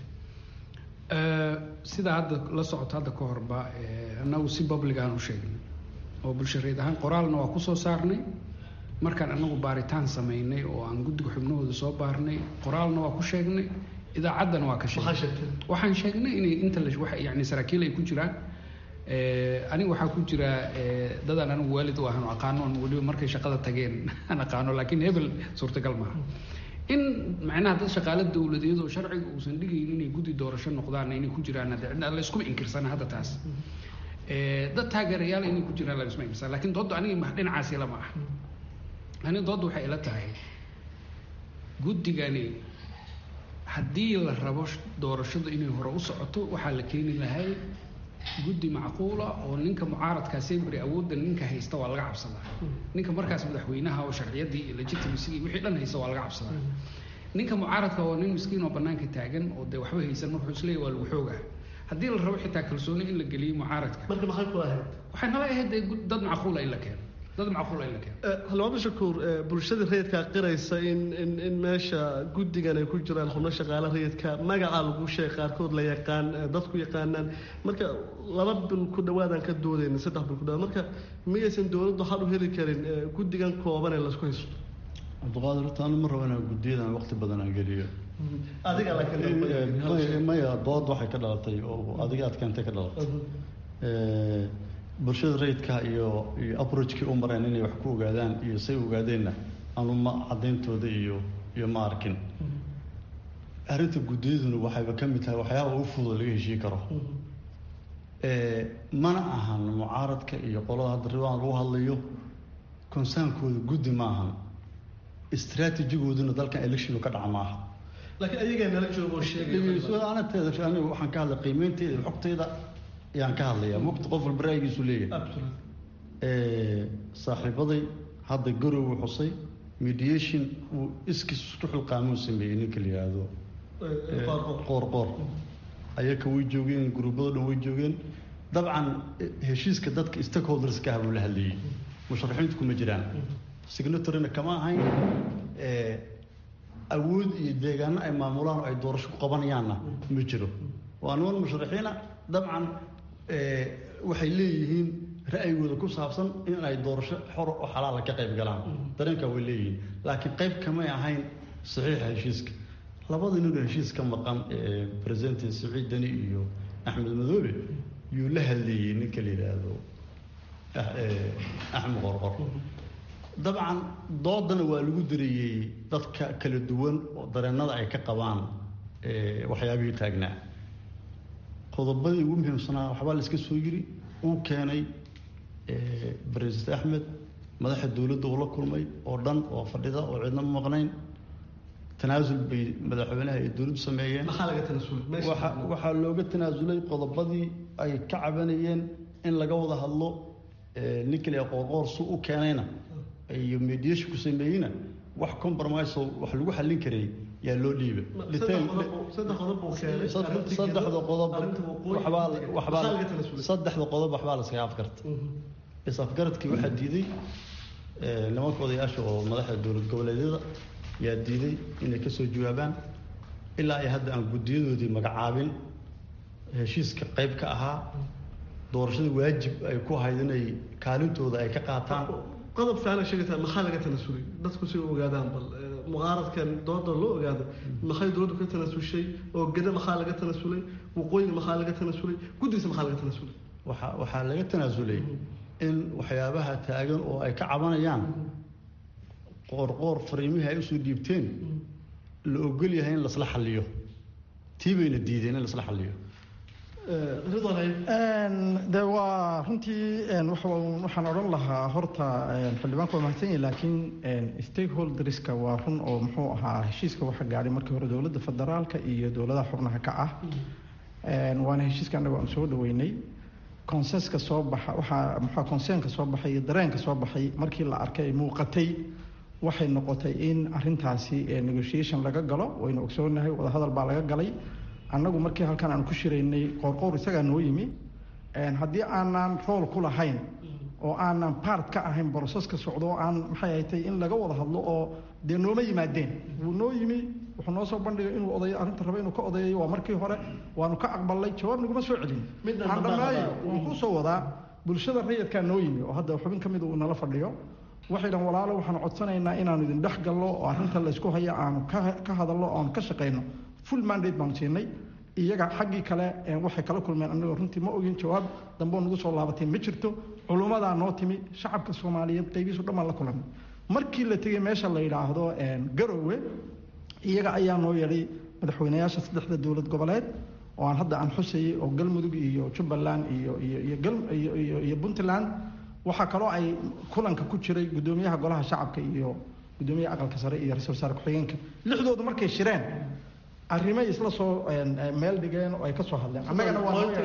sida hadda la socoto hadda ka horba annagu si public aan u sheegnay oo bulshareed ahaan qoraalna waa kusoo saarnay markaan anagu baaritaan samaynay oo aan guddiga xubnahooda soo baarnay qoraalna waa ku sheegnay idaacaddana waa ka sheegnay waxaan sheegnay inay inta la yani saraakiil ay ku jiraan aniga waxaa ku jira dadaan anigu waalid u ahan oo aqaano on weliba markay shaqada tageen aan aqaano laakiin hebel suurtagal maaha in macnaha dad shaqaale dowladeed oo sharciga uusan dhigayn inay guddi doorasho noqdaan inay ku jiraan la iskuma inkirsana hadda taas dad taageerayaal inay ku jiraan la iskuma inkirsana lakin doodda aniga dhinacaasi lama ah aniga doodda waxay ila tahay guddigani haddii la rabo doorashadu inay hore u socoto waxaa la keeni lahay guddi macquula oo ninka mucaaradkaa sebri awoodda ninka haysta waa laga cabsadaa ninka markaas madaxweynaha oo sharciyadii iyo legitimacy wixii dhan haysta waa laga cabsadaa ninka mucaaradka waa nin miskiin oo banaanka taagan oo dee waxba haysan markuu isleeyahy waa lagu xoogaa haddii la rabo xitaa kalsooni in la geliyo mucaaradka marka maxay ku ahayd waxay nala ahayd dee dad macquula in la keeno dad macquula in la keeno halmaamo shakuur bulshada rayidkaa qiraysa in in in meesha guddigan ay ku jiraan xubno shaqaale rayidka magaca lagu sheeg qaarkood la yaqaan dadku yaqaanaan marka laba bil ku dhawaadaan ka doodayna saddex bil ku dhawaad marka miyaysan dowladdu xal u heli karin guddigan kooban ee laisku haysto cabdiqaadir horta anu ma rabo inaan guddiyadan waqti badan aan geliyo adiga laakiin maya dood waxay ka dhalatay oo adiga aad keentay ka dhalatay bulshada rayidka iyo iyo approachkii u mareen inay wax ku ogaadaan iyo say ogaadeenna anu ma cadayntooda iyo iyo ma arkin arrinta guddiyaduna waxayba ka mid tahay waxyaaba u fudud laga heshii karo mana ahan mucaaradka iyo qolada hadda riwaan lagu hadlayo consaankooda guddi ma ahan istraatijigooduna dalkan electionu ka dhaca maaha laakiin ayagaa nala joogo sheeganateeda anigu waxaan ka hadlay qiimeynteeda iyo xogteyda ayaan ka hadlayaa mugta qof walba ra'yigiisu leeyahay saaxiibaday hadda garow xusay mediation uu iskis isku xilqaamuu sameeyey ninka la yidhaahdo qoor qoor ayaka way joogeen guruubada dhan way joogeen dabcan heshiiska dadka stakeholderska ah buu la hadlayey musharaxiintu kuma jiraan signatorina kama ahayn awood iyo deegaano ay maamulaan oo ay doorasho ku qabanayaanna ma jiro waa niman musharaxiina dabcan waxay leeyihiin ra'yigooda ku saabsan in ay doorasho xor oo xalaala ka qayb galaan dareenkaa way leeyihiin laakiin qayb kamay ahayn saxiixa heshiiska labada ninoo heshiis ka maqan president saciid deni iyo axmed madoobe yuu la hadleeyey ninka la yidhaahdo axmed qorqor dabcan doodana waa lagu dareeyey dadka kala duwan oo dareenada ay ka qabaan waxyaabihii taagnaa qodobadii ugu muhiimsanaa waxbaa la iska soo yiri uu keenay president axmed madaxa dowladda uu la kulmay oo dhan oo fadhida oo cidna ma maqnayn tanaasul bay madaxweynaha iyo dowladdu sameeyeen maxaa laga tanaasulay meesha waxa waxaa looga tanaasulay qodobadii ay ka cabanayeen in laga wada hadlo ninklia qoorqoor su u keenayna iyo mediation ku sameeyeyna wax compromise oo wax lagu xallin karay yaa loo dhiibay saddex qodob buu keenay saddexda qodob waxbaa waxbaa saddexda qodob waxbaa la iskaga afgarta is afgaradkii waxaa diiday nimanka odayaasha oo madaxda dowlad goboleedyada yaa diiday inay kasoo jawaabaan ilaa ay hadda aan guddiyadoodii magacaabin heshiiska qayb ka ahaa doorashada waajib ay ku ahayd inay kaalintooda ay ka qaataan qodob fiican ay sheegaysaa maxaa laga tanaasulay dadku si ogaadaan bal mucaaradkan dooda loo ogaado maxay dowladdu ka tanaasushay oo geda maxaa laga tanaasulay waqooyiga maxaa laga tanaasulay guddigiisa maxaa laga tanaasulay waxa waxaa laga tanaasulay in waxyaabaha taagan oo ay ka cabanayaan qoorqoor fariimihii ay usoo dhiibteen la ogol yahay in lasla xalliyo tii bayna diideen in lasla xalliyo de waa runtii waxaan odhan lahaa horta xildhibaanku waa mahadsan yahi laakiin stakeholderska waa run oo muxuu ahaa heshiiska waxa gaadhay markii hore dowladda federaalka iyo dowladaha xubnaha ka ah waana heshiiska annaga aan soo dhaweynay consenska soo baxa waxaa muxua conseenka soo baxay iyo dareenka soo baxay markii la arkay muuqatay waxay noqotay in arintaasi negotiation laga galo waynu ogsoonahay wadahadal baa laga galay annagu markii halkan aan ku shiraynay qoorqoor isagaa noo yimi haddii aanan rool ku lahayn oo aanan part ka ahayn broseska socdo oo aan maxay ahatay in laga wada hadlo oo dee nooma yimaadeen wuu noo yimi wuxuu noo soo bandhigay inuu odayo arrinta raba inuu ka odayayo waa markii hore waanu ka aqbalnay jawaab naguma soo celin aan dhamaayo waan ku soo wadaa bulshada rayidkaa noo yimi oo hadda xubin ka mida uu nala fadhiyo waxay dhan walaalo waxaan codsanaynaa inaanu idin dhex gallo oo arrinta laysku haya aanu ka hadallo oanu ka shaqayno full mandate baanu siinay iyaga xaggii kale waxay kala kulmeen annagoo runtii ma ogin jawaab dambeo nagu soo laabatay ma jirto culummadaa noo timi shacabka soomaaliyeed qaybiisu dhammaan la kulanay markii la tegey meesha la yidhaahdo garowe iyaga ayaa noo yeedhay madaxweynayaasha saddexda dowlad goboleed oo aan hadda aan xusayay oo galmudug iyo jubbaland iyo iyo iyo puntland waxaa kaloo ay kulanka ku jiray guddoomiyaha golaha shacabka iyo guddoomiyaha aqalka sare iyo ra-isul wasaare ku-xigeenka lixdoodu markay shireen arrimay isla soo meel dhigeen oo ay ka soo hadleen annagana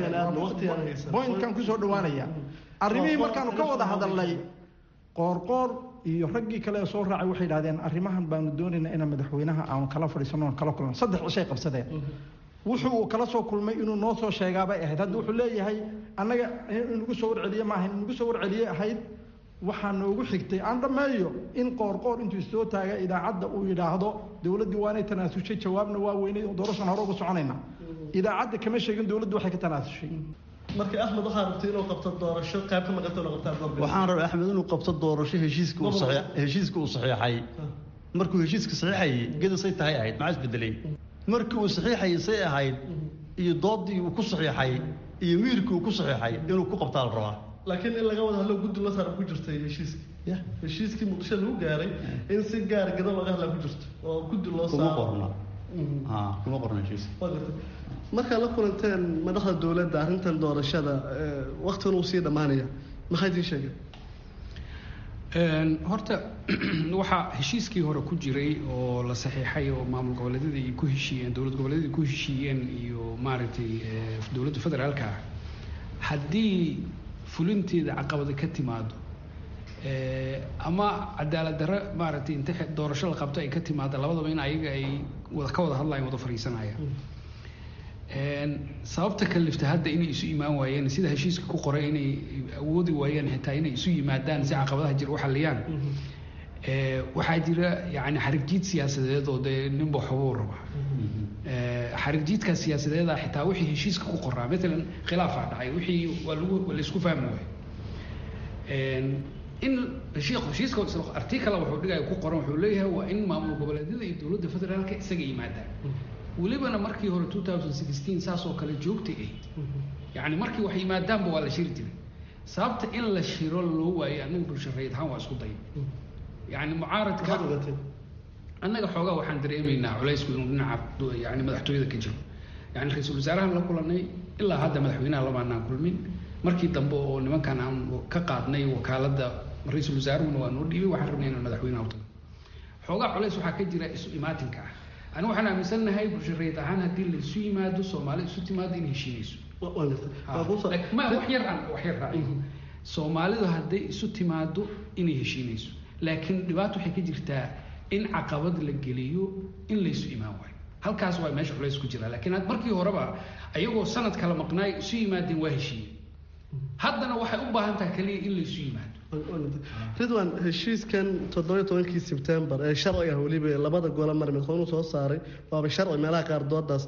waabointkan kusoo dhawaanaya arrimihii markaanu ka wada hadalnay qoorqoor iyo raggii kale ee soo raacay waxay idhahdeen arrimahan baanu doonaynaa inaan madaxweynaha aanu kala fadhiisano oon kala kulno saddex cishay qabsadeen wuxuu uu kala soo kulmay inuu noo soo sheegaabay ahayd hadda wuxuu leeyahay annaga inagu soo warceliye maaha inagu soo warceliye ahayd waxaa noogu xigtay aan dhammeeyo in qoorqoor intuu isoo taaga idaacadda uu yidhaahdo dowladdii waanay tanaasushay jawaabna waa weynay oo doorashan hore uga soconayna idaacadda kama sheegin dowladdu waxay ka tanaasushay marka axmed waxaa rabtay inuu qabto doorasho qayb ka maqanta inuu qabtaa waxaan rabay axmed inuu qabto doorasho heshiiska uu saxiix heshiiska uu saxiixay markuu heshiiska saxiixayay gedasay tahay ahayd maxaa isbedelay markii uu saxiixayay say ahayd iyo doodii uu ku saxiixay iyo miirkii uu ku saxiixay inuu ku qabtaa la rabaa laakiin in laga wada hadlo guddi la saara ku jirtay heshiiska heshiiskii muqdisho lagu gaaray in si gaar gado laga hadlaa ku jirto oo guddi loo kuma qorna kuma qorna heshiiska markaad la kulanteen madaxda dowladda arrintan doorashada waktigan uu sii dhammaanaya maxay idiin sheegeen horta waxaa heshiiskii hore ku jiray oo la saxiixay oo maamul goboleedyada ay ku heshiiyeen dowlad goboleedyada ku heshiiyeen iyo maaragtay dowladda federaalka ah haddii fulinteeda caqabada ka timaado ama cadaalad darre maaragtay inta doorasho la qabto ay ka timaado labadaba in ayaga ay wada ka wada hadlayaan wada fadhiisanayaan sababta kalifta hadda inay isu imaan waayeen sida heshiiska ku qoray inay awoodi waayeen xitaa inay isu yimaadaan si caqabadaha jira u xaliyaan waxaa jira yani xarigjiid siyaasadeed oo dee ninba waxbuu raba xarigjiidka siyaasadeeda xitaa wixii heshiiska ku qoraa maalan khilaafaa dhacay wixii waa lagu waa laisku fahmi waayo in heshiiska artikala wuxuu dhigaya ku qoran wuxuu leeyahay waa in maamul goboleedyada iyo dowladda federaalka isaga yimaadaan welibana markii hore two thousand sixteen saas oo kale joogtay ahayd yacni markii wax yimaadaanba waa la shiri jiray sababta in la shiro loo waayo annaga bulshareed ahaan waa isku day yani mucaaradka annaga xoogaa waxaan dareemaynaa culaysku inuu dhinaca yani madaxtooyada ka jiro yani ra-iisul wasaarahan la kulanay ilaa hadda madaxweynaha lamaanaan kulmin markii dambe oo nimankan aan ka qaadnay wakaaladda ra-iisul wasaaruhuna waa noo dhiibay waxaan rabnay inaan madaxweynaha u tago xoogaa culays waxaa ka jira isu imaatinka ah ani waxaan aaminsannahay bulshareed ahaan haddii la isu yimaado soomaali isu timaado in heshiinayso ma wax yar aan wax yar raaciyo soomaalidu hadday isu timaado inay heshiinayso laakiin dhibaato waxay ka jirtaa in caqabad la geliyo in laysu imaan waayo halkaas waa meesha culays ku jira laakiin markii horeba ayagoo sanad kala maqnaay isu yimaadeen waa heshiiye haddana waxay u baahan tahay kaliya in laysu yimaado ridwan heshiiskan toddobiyo tobankii sebtembar ee sharciga weliba labada gole mar madaxweynuhu soo saaray waaba sharci meelaha qaar doodaas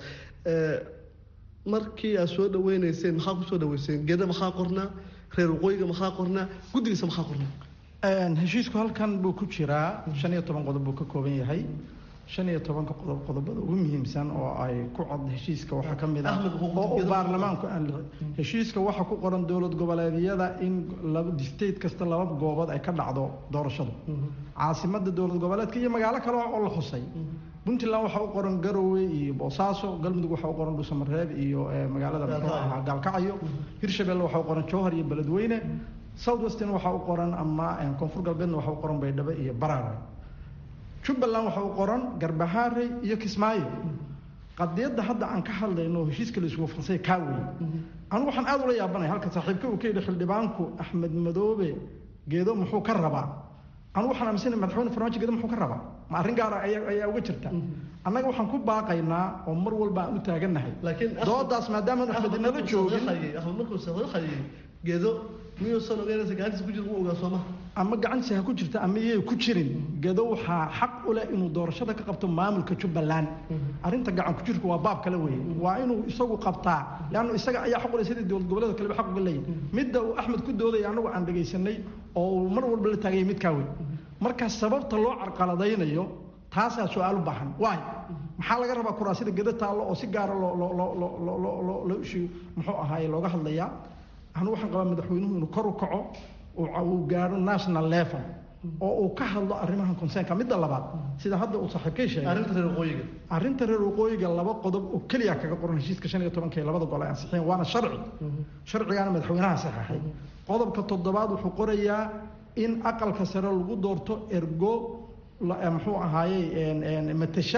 markii aad soo dhaweyneyseen maxaa kusoo dhaweyseen geda maxaa qornaa reer waqooyiga maxaa qornaa guddigiisa maxaa qornaa heshiisku halkan buu ku jiraa shan iyo toban qodob buu ka kooban yahay shan iyo tobanka qodob qodobada ugu muhiimsan oo ay ku cod heshiiska waxaa ka mid ah oo uu baarlamaanku aan heshiiska waxaa ku qoran dowlad goboleedyada in laba state kasta laba goobood ay ka dhacdo doorashadu caasimada dowlad goboleedka iyo magaalo kale oo la xusay puntland waxaa u qoran garowe iyo boosaaso galmudug waxaa u qoran dhuusamareeb iyo magaalada muxuu ahaa gaalkacyo hirshabelle waxaa u qoran jowhar iyo beledweyne south western waxaa u qoran ama koonfur galbeedna waxaa u qoran baydhabo iyo baraare jubbaland waxaa u qoran garbahaare iyo kismaayo qadiyadda hadda aan ka hadlayno heshiiska la isugu fansay kaa weeye anigu waxaan aada ula yaabanaya halka saaxiibka uu ka yidhi xildhibaanku axmed madoobe geedo muxuu ka rabaa anigu waxaan aaminsanay madaxweyne farmaajo geedo muxuu ka rabaa ma arrin gaara ayaa ayaa uga jirta annaga waxaan ku baaqaynaa oo mar walba aan u taagannahay doodaas maadaama axmed inala joogin axmed markuu saxiixayay geedo miyuusan ogeynaysa gacantiisa ku jira u ogaa sooma ama gacantiisa ha ku jirta ama iyay ku jirin gedo waxaa xaq u leh inuu doorashada ka qabto maamulka jubbaland arrinta gacan ku jirku waa baab kale weeye waa inuu isagu qabtaa leannu isaga ayaa xaq u leh sidii dowlad goboleeda kaleba xaq uga leeyahy midda uu axmed ku doodaya annagu aan dhegaysanay oo uu mar walba la taagaya midkaa wey marka sababta loo carqaladaynayo taasaa su-aal u baahan waay maxaa laga rabaa kuraasida gedo taallo oo si gaara loo loo loo loo loo loo loo loo ishu muxuu ahaaye looga hadlayaa anu waxaan qabaa madaxweynuhu inuu kor u kaco uu gaaro national level oo uu ka hadlo arrimahan consernka midda labaad sida hadda uu saaxiibkay sheegay arrinta reer waqooyiga arrinta reer waqooyiga laba qodob oo keliya kaga qoran heshiiska shan iyo tobanka ee labada gol ay ansixiyeen waana sharci sharcigaana madaxweynaha saxeexay qodobka toddobaad wuxuu qorayaa in aqalka sare lagu doorto ergo muxuu ahaayey matasha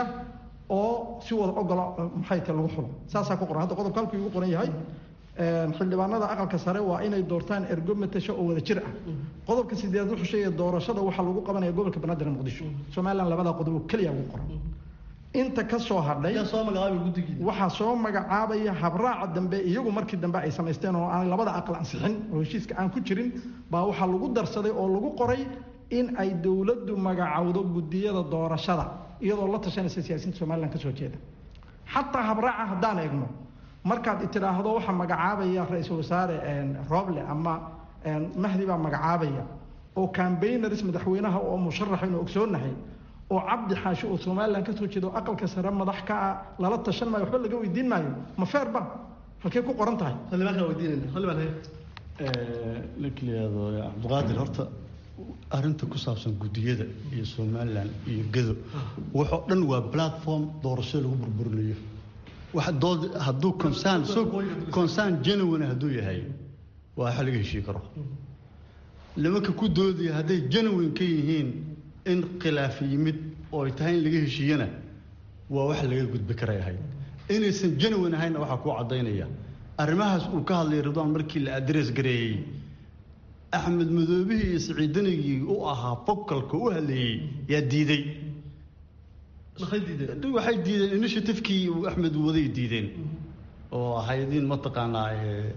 oo si wada ogola maxay tahay lagu xulo saasaa ku qoran hadda qodobka halkuu igu qoran yahay xildhibaanada aqalka sare waa inay doortaan ergo matasho oo wada jir ah qodobka sideed wuxuu sheegaya doorashada waxaa lagu qabanaya gobolka banaadir muqdisho somaliland labadaa qodob oo keliya ugu qoran inta ka soo hadhay waxaa soo magacaabaya habraaca dambe iyagu markii dambe ay samaysteen oo aan labada aqal ansixin oo heshiiska aan ku jirin baa waxaa lagu darsaday oo lagu qoray in ay dowladdu magacowdo guddiyada doorashada iyadoo la tashanaysa siyaasiyiinta somaliland kasoo jeeda xataa habraaca haddaan eegno markaad tiraahdo waxaa magacaabaya ra-iisul wasaare roble ama mahdi baa magacaabaya oo cambayners madaxweynaha oo musharaxaynu ogsoonahay oo cabdi xaashi oo somaliland kasoo jeedo aqalka sare madax ka ah lala tashan maayo waxba laga weydiin maayo ma feerba halkey ku qoran tahay xildhibaankaa weydiinayna xildhibaan haye ninkliyaado cabdiqaadir horta arrinta ku saabsan guddiyada iyo somaliland iyo gedo waxoo dhan waa platform doorasho lagu burburinayo wax dood hadduu concern so concern genuine hadduu yahay waa waxa laga heshii karo nimanka ku doodaya hadday genuine ka yihiin in khilaaf yimid oo ay tahay in laga heshiiyana waa wax laga gudbi karay ahayd inaysan genuine ahaynna waxaa kuu caddaynaya arrimahaas uu ka hadlayay ridwaan markii la adress gareeyey axmed madoobihii iyo siciidanigii u ahaa focalka u hadlayey yaa diiday waxay diideen initiativekii uu axmed waday diideen oo ahaydin mataqaanaa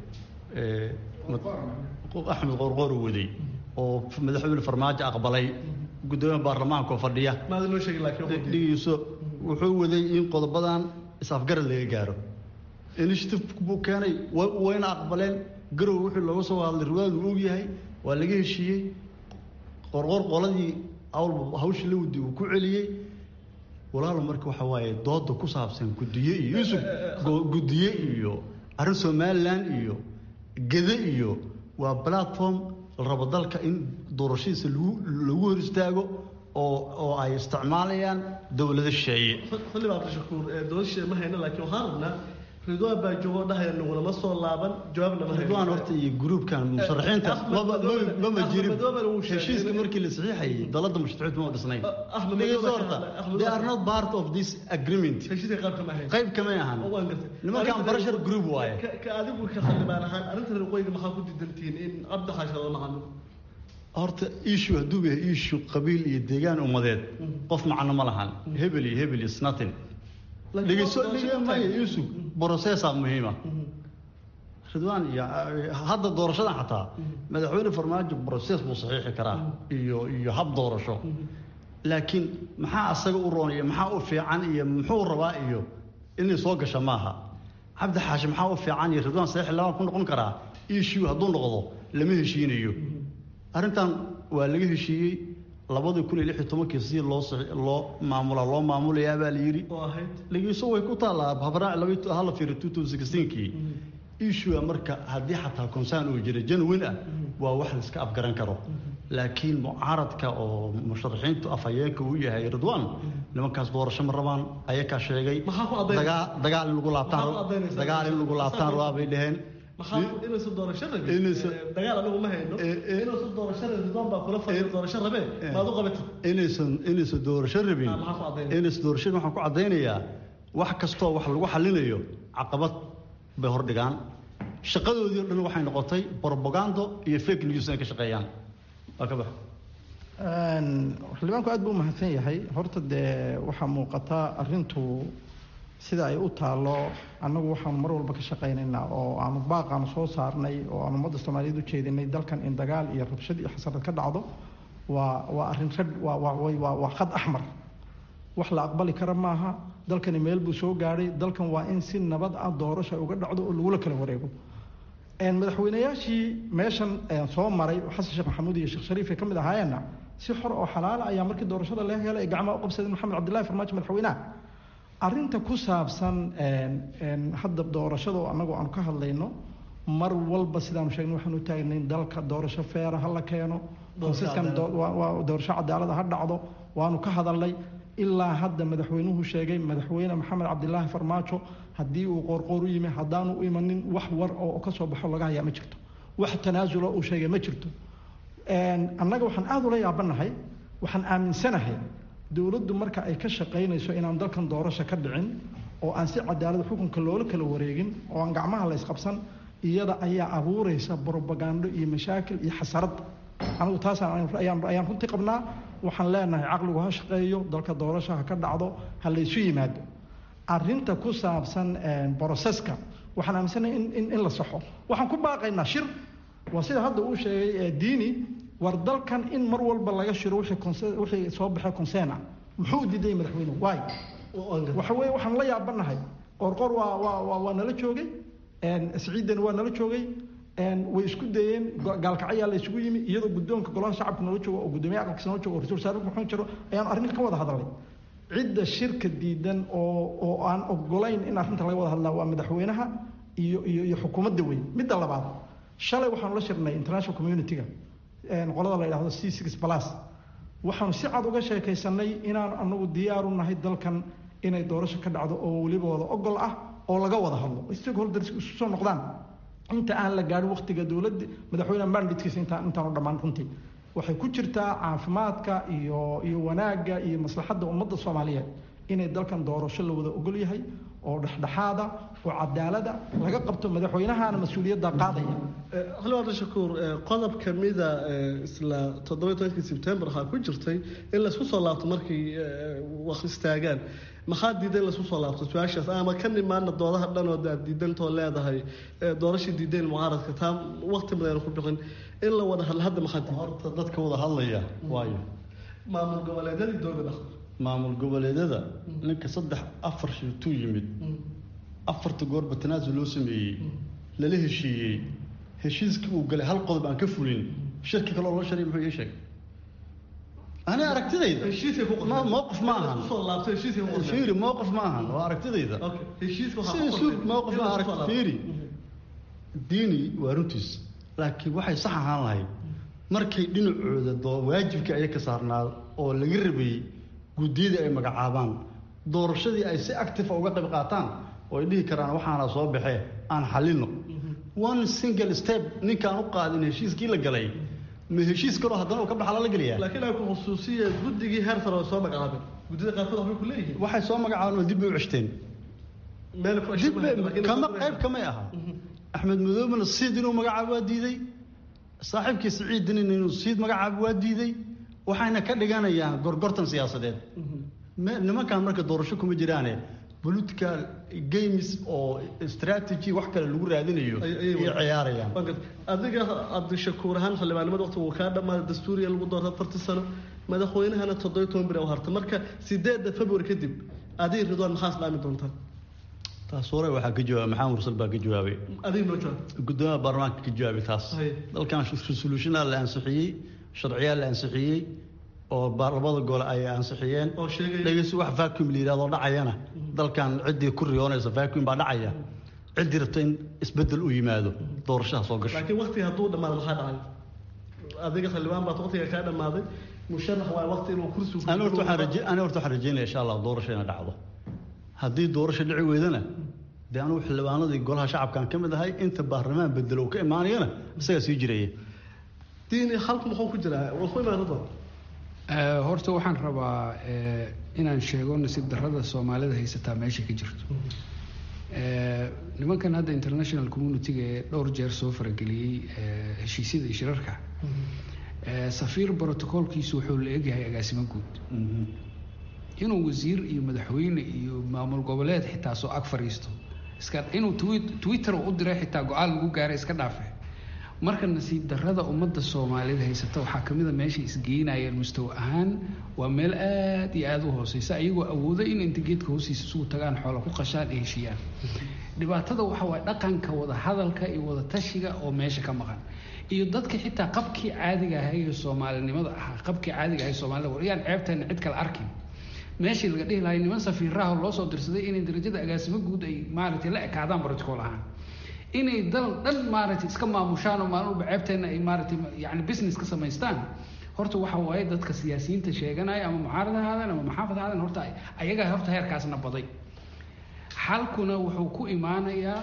axmed qorqoor waday oo madaxweyne farmaajo aqbalay guddoomiyaha baarlamaanka oo fadhiya dhigiiso wuxuu waday in qodobadan is-afgarad laga gaaro initiative buu keenay wayna aqbaleen garow wixii looga soo hadlay riwaadu og yahay waa laga heshiiyey qorqor qoladii awlba hawshii la wadi uu ku celiyey walaalo marka waxa waaye dooda ku saabsan guddiye iyo yusuf guddiye iyo arrin somaliland iyo gede iyo waa platform la rabo dalka in doorashadiisa lagu lagu hor istaago oo oo ay isticmaalayaan dowlado shisheeye xildhibaan cabdishakuur dowlad shisheeye ma hayna laakiin waxaan rabnaa ridwaan baa joogoo dhahaya nagulama soo laaban jawaab lama ridwaan horta iyo gruubkan musharaxiinta mama jirin heshiiska markii la saxiixayay dalada musharaxiintu ma dhisnayn dhegeyso horta they are not part of this agreement heshiiska qayb kama ahayn qayb kamay ahan nimankan barashar group waaye ka adigu ka xildhibaan ahaan arrinta reer waqooyiga maxaa ku diidantihiin in cabdi xaasha lala macamilo horta issue hadduu yahay issue qabiil iyo deegaan ummadeed qof macno ma lahan hebel iyo hebel is nothing dhegeyso dhegeymayo yusuf processa muhiima ridwaan iyo hadda doorashadan xataa madaxweyne farmaajo process buu saxiixi karaa iyo iyo hab doorasho laakiin maxaa asaga u roon iyo maxaa u fiican iyo muxuu rabaa iyo inay soo gasha maaha cabdi xaashi maxaa u fiican iyo ridwaan saxiix labaan ku noqon karaa issue hadduu noqdo lama heshiinayo arrintan waa laga heshiiyey labadii kun iyo lix iyo tobankii si loo loo maamula loo maamulayaa baa la yidhi dhegeyso way ku taallaa habraac laba hala fiiro two thousand sixteenkii issue marka haddii xataa concern uu jira genuine ah waa wax la iska afgaran karo laakiin mucaaradka oo musharaxiintu afhayeenka uu yahay ridwaan nimankaas doorasho ma rabaan ayakaa sheegay dagaal in lagu laabtaan dagaal in lagu laabtaan rabaa bay dhaheen inaysan doorasho rabin dagaal anagu ma hayno inaysan doorasho rabin ridwaan baa kula fadhiya doorasho rabee maad u qabatid inaysan inaysan doorasho rabin inaysan doorasho waxaan ku caddaynayaa wax kastoo wax lagu xallinayo caqabad bay hordhigaan shaqadoodii o dhan waxay noqotay propagando iyo fake news inay ka shaqeeyaan waa ka bax xildhibaanku aad buu umahadsan yahay horta dee waxaa muuqata arrintu sida ay u taalo annagu waxaanu mar walba ka shaqaynaynaa oo aanu baaqaanu soo saarnay oo aan ummadda soomaaliyeed u jeedinay dalkan in dagaal iyo rabshad iyo xasarad ka dhacdo waa waa arrin rag waa waa waa khad axmar wax la aqbali kara maaha dalkani meel buu soo gaadhay dalkan waa in si nabad ah doorasha uga dhacdo oo lagula kala wareego madaxweynayaashii meeshan soo maray xasan sheekh maxamuud iyo sheekh shariif ay ka mid ahaayeenna si xor oo xalaala ayaa markii doorashada laga helay ay gacmaha u qabsadeen maxamed cabdillahi farmaajo madaxweynaha arrinta ku saabsan hadda doorashada oo annagu aanu ka hadlayno mar walba sidaanu sheegnay waxaanu u taagnayn dalka doorasho feera ha la keeno konsiskan doorasho cadaalada ha dhacdo waanu ka hadalnay ilaa hadda madaxweynuhu sheegay madaxweyne maxamed cabdilaahi farmaajo haddii uu qoorqoor u yimi haddaanu u imanin wax war oo ka soo baxo laga hayaa ma jirto wax tanaasulo uu sheegay ma jirto annaga waxaan aada ula yaabanahay waxaan aaminsanahay dowladdu marka ay ka shaqaynayso inaan dalkan doorasho ka dhicin oo aan si cadaalad xukunka loola kala wareegin oo aan gacmaha la ysqabsan iyada ayaa abuuraysa brobagando iyo mashaakil iyo xasarad anigu taasaan ayaan runtii qabnaa waxaan leenahay caqligu ha shaqeeyo dalka doorasho ha ka dhacdo ha laysu yimaado arrinta ku saabsan broseska waxaan aaminsanahay in in la saxo waxaan ku baaqaynaa shir waa sida hadda uu sheegay diini war dalkan in mar walba laga shiro wixii soo baxay conseen ah muxuu diiday madaxweynuhu waay waxa weeye waxaan la yaabanahay qorqor waa waa waa nala joogay siciidan waa nala joogay way isku dayeen gaalkacyaa la isugu yimi iyadoo guddoonka golaha shacabka noola joogo oo guddoomiye aqalkiisa noola joogo oo ra-isul wasaare maxamed jiro ayaan arrinka ka wada hadalnay cidda shirka diidan oo oo aan ogolayn in arrinta laga wada hadlaa waa madaxweynaha iyo iyo iyo xukuumadda weyn midda labaad shalay waxaanu la shirnay international community-ga qolada la yidhahdo c six plus waxaanu si cad uga sheekaysanay inaan anagu diyaaru nahay dalkan inay doorasho ka dhacdo oo weliba wada ogol ah oo laga wada hadlo stakeholders isu soo noqdaan inta aan la gaadhin waqtiga dowladda madaxweyne manditkiisa intaan intaanu dhammaan runtii waxay ku jirtaa caafimaadka iyo iyo wanaagga iyo maslaxadda ummadda soomaaliyeed inay dalkan doorasho la wada ogol yahay oo dhexdhexaada oo cadaalada laga qabto madaxweynahana mas-uuliyadda qaadaya xildhibaan shakuur qodob kamida isla toddoba tobankii sebtembar waxaa ku jirtay in laysku soo laabto markay wax istaagaan maxaa diiday in laysku soo laabto su-aashaas ama ka nimaana doodaha dhan oo aad diidantoo leedahay doorashii diideen mucaaradka taa waqti badan ku bixin in la wada hadla hadda maxaa diiday horta dadka wada hadlaya waayo maamul goboleedyadii dowlada maamul goboleedyada ninka saddex afar shiituu yimid afarta goorba tanaasul loo sameeyey lala heshiiyey heshiiskii uu galay hal qodob aan ka fulin shirki kale oo loo sharay muxuu ii sheegay ani aragtidayda mowqif ma ahan fiiri mowqif ma ahan waa aragtidayda mowqif ma arag fiiri diini waa runtiis laakiin waxay sax ahaan lahayd markay dhinacooda doo waajibkii aya ka saarnaa oo laga rabayey guddiyadii ay magacaabaan doorashadii ay si active uga qayb qaataan oo ay dhihi karaan waxaana soo baxee aan xalino one single step ninkaan u qaadin heshiiskii la galay ma heshiis kaloo haddana uu ka baxa lala gelaya laakiin ay ku khusuusiya guddigii heer sare oo soo magacaabeen guddida qaarkood waxbay ku leeyihiin waxay soo magacaabeen oo dib bay u ceshteen meel ku dib bay kama qayb kamay aha axmed madoobena siid inuu magacaabo waa diiday saaxiibkii siciid dinin inuu siid magacaabo waa diiday waxayna ka dhiganayaan gorgortan siyaasadeed nimankan marka doorasho kuma jiraane political games oo strategy wax kale lagu raadinayo ayay ciyaarayaan adiga cabdishakuur ahaan xildhibaanimada waqti wuu kaa dhammaaday dastuuriya lagu doorta afartii sano madaxweynahana toddoba toban bir u harta marka sideedda february kadib adiga ridwaan maxaa islaami doontaa taas hore waxaa ka jawaabay maxamed mursal baa ka jawaabay adiga noo jawaab gudoomiyaha baarlamaanka ka jawaabay taas dalkan resolutionaa la ansixiyey sharciyaa la ansixiyey oo labada gole ay ansixiyeen dhegeysi wax vacuum la yidhahdo dhacayana dalkan ciddii ku riyoonaysa vacuum baa dhacaya ciddii rabta in isbedel u yimaado doorashaha soo gasho laakiin waqtiga hadduu dhammaado maxaa dhacay adiga xildhibaan baad waqtiga kaa dhammaaday musharax waa waqti inuu kursi ani horta waxaan raje ani horta waxaan rajeynaya insha allah doorasho inay dhacdo haddii doorasho dhici weydana dee anugu xildhibaanadii golaha shacabkan ka mid ahay inta baarlamaan bedelo uu ka imaanayana isagaa sii jiraya diini halku muxuu ku jiraa waa ku imaanado horta waxaan rabaa inaan sheego nasiib darrada soomaalida haysataa meesha ka jirto nimankan hadda international communitiga ee dhowr jeer soo farageliyey heshiisyada iyo shirarka safiir brotocolkiisu wuxuu la egyahay agaasimo guud inuu wasiir iyo madaxweyne iyo maamul goboleed xitaa soo ag fadhiisto iska inuu twitter u diray xitaa go-aan lagu gaaray iska dhaafe marka nasiib darrada ummadda soomaalida haysata waxaa ka mid a meeshay isgeynayeen mustawa ahaan waa meel aada iyo aada u hooseysa ayagoo awooda in inta geedka hoostiisa isugu tagaan xoola ku qashaan ay heshiiyaan dhibaatada waxa waaye dhaqanka wada hadalka iyo wada tashiga oo meesha ka maqan iyo dadka xitaa qabkii caadiga ahay ee soomaalinimada ahaa qabkii caadiga ahay soomaalida war yaan ceebteena cid kale arkin meeshii laga dhihi lahay niman safiiraha loo soo dirsaday inay darajada agaasimo guud ay maaragtay la ekaadaan protocol ahaan inay dal dhan maaragtay iska maamushaan oo maalin walba ceebteena ay maaragtay yani business ka samaystaan horta waxa waaye dadka siyaasiyiinta sheeganaya ama mucaarad ha ahaadeen ama maxaafad ha ahaadeen horta ayagaa horta heerkaasna baday xalkuna wuxuu ku imaanayaa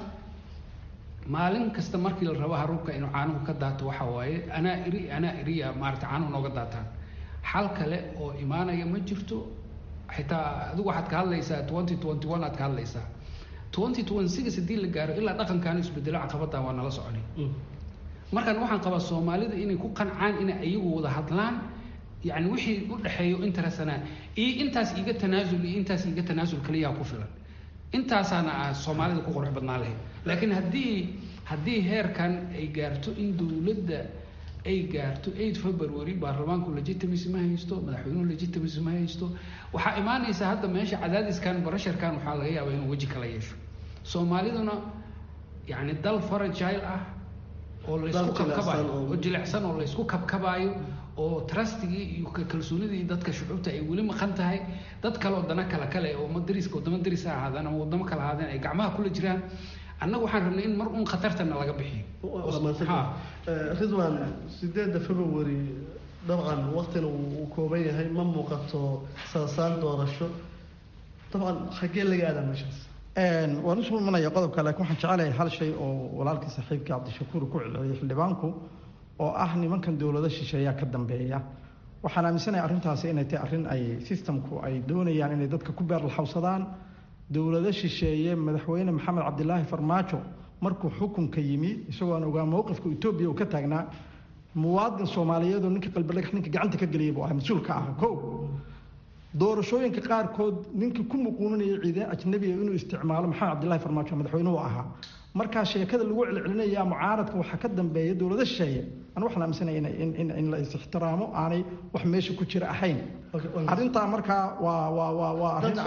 maalin kasta markii la rabo haruubka inuu caanuhu ka daato waxa waaye anaa iri anaa iriya maaragtay caanuhu nooga daataan xal kale oo imaanaya ma jirto xitaa adigu waxaad ka hadlaysaa twenty twenty one aad ka hadlaysaa twenty twenty six haddii la gaaro ilaa dhaqankaanu isbedelo caqabadan waa nala soconi markaan waxaan qabaa soomaalida inay ku qancaan inay ayagu wada hadlaan yani wixii u dhexeeyo interesanaa iyo intaas iiga tanaasul iyo intaas iiga tanaasul kaliyaa ku filan intaasaana ah soomaalida ku qurux badnaan lahayd laakiin haddii haddii heerkan ay gaarto in dowladda ay gaarto eight february baarlamaanku legitimacy ma haysto madaxweynuhu legitimacy ma haysto waxaa imaanaysa hadda meesha cadaadiskan barasharkan waxaa laga yaabaa inuu weji kala yeesho soomaaliduna yani dal faragile ah oo laysku kabkabayo oo jilicsan oo laysku kabkabaayo oo trustigii iyo kalsoonidii dadka shucuubta ay weli maqan tahay dad kale oo dana kale kale oo dariska wadamo daris ha ahaadeen ama wadamo kale ahaadeen ay gacmaha kula jiraan annaga waxaan rabnay in mar un khatartana laga bixiyo ridwan sideedda february dabcan waqtina uu kooban yahay ma muuqato saasaan doorasho dabcan xaggee laga aadaa meeshaas waan usoo imanaya qodobka laakiin waxaan jecelahay hal shay oo walaalkii saaxiibkii cabdishakuur ku celceliyay xildhibaanku oo ah nimankan dowlado shisheeyaa ka dambeeya waxaan aaminsanahay arrintaasi inay tahay arrin ay systemku ay doonayaan inay dadka ku beerlaxawsadaan dowlado shisheeye madaxweyne maxamed cabdilaahi farmaajo markuu xukunka yimi isagoo aan ogaa mowqifka etoobiya uu ka taagnaa muwaadin soomaaliyeedoo ninka qalbidhagax ninka gacanta ka geliyay buu ahaa mas-uulka ah kow doorashooyinka qaarkood ninkii ku muquuninaya ciidan ajnabiga inuu isticmaalo maxamed cabdillahi farmaajo madaxweynuhu ahaa markaa sheekada lagu celcelinaya mucaaradka waxaa ka dambeeya dowlado shisheeye an waxaan aaminsanaya in in la is-ixtiraamo aanay wax meesha ku jira ahayn arrintaa markaa waa waa waa waa arrin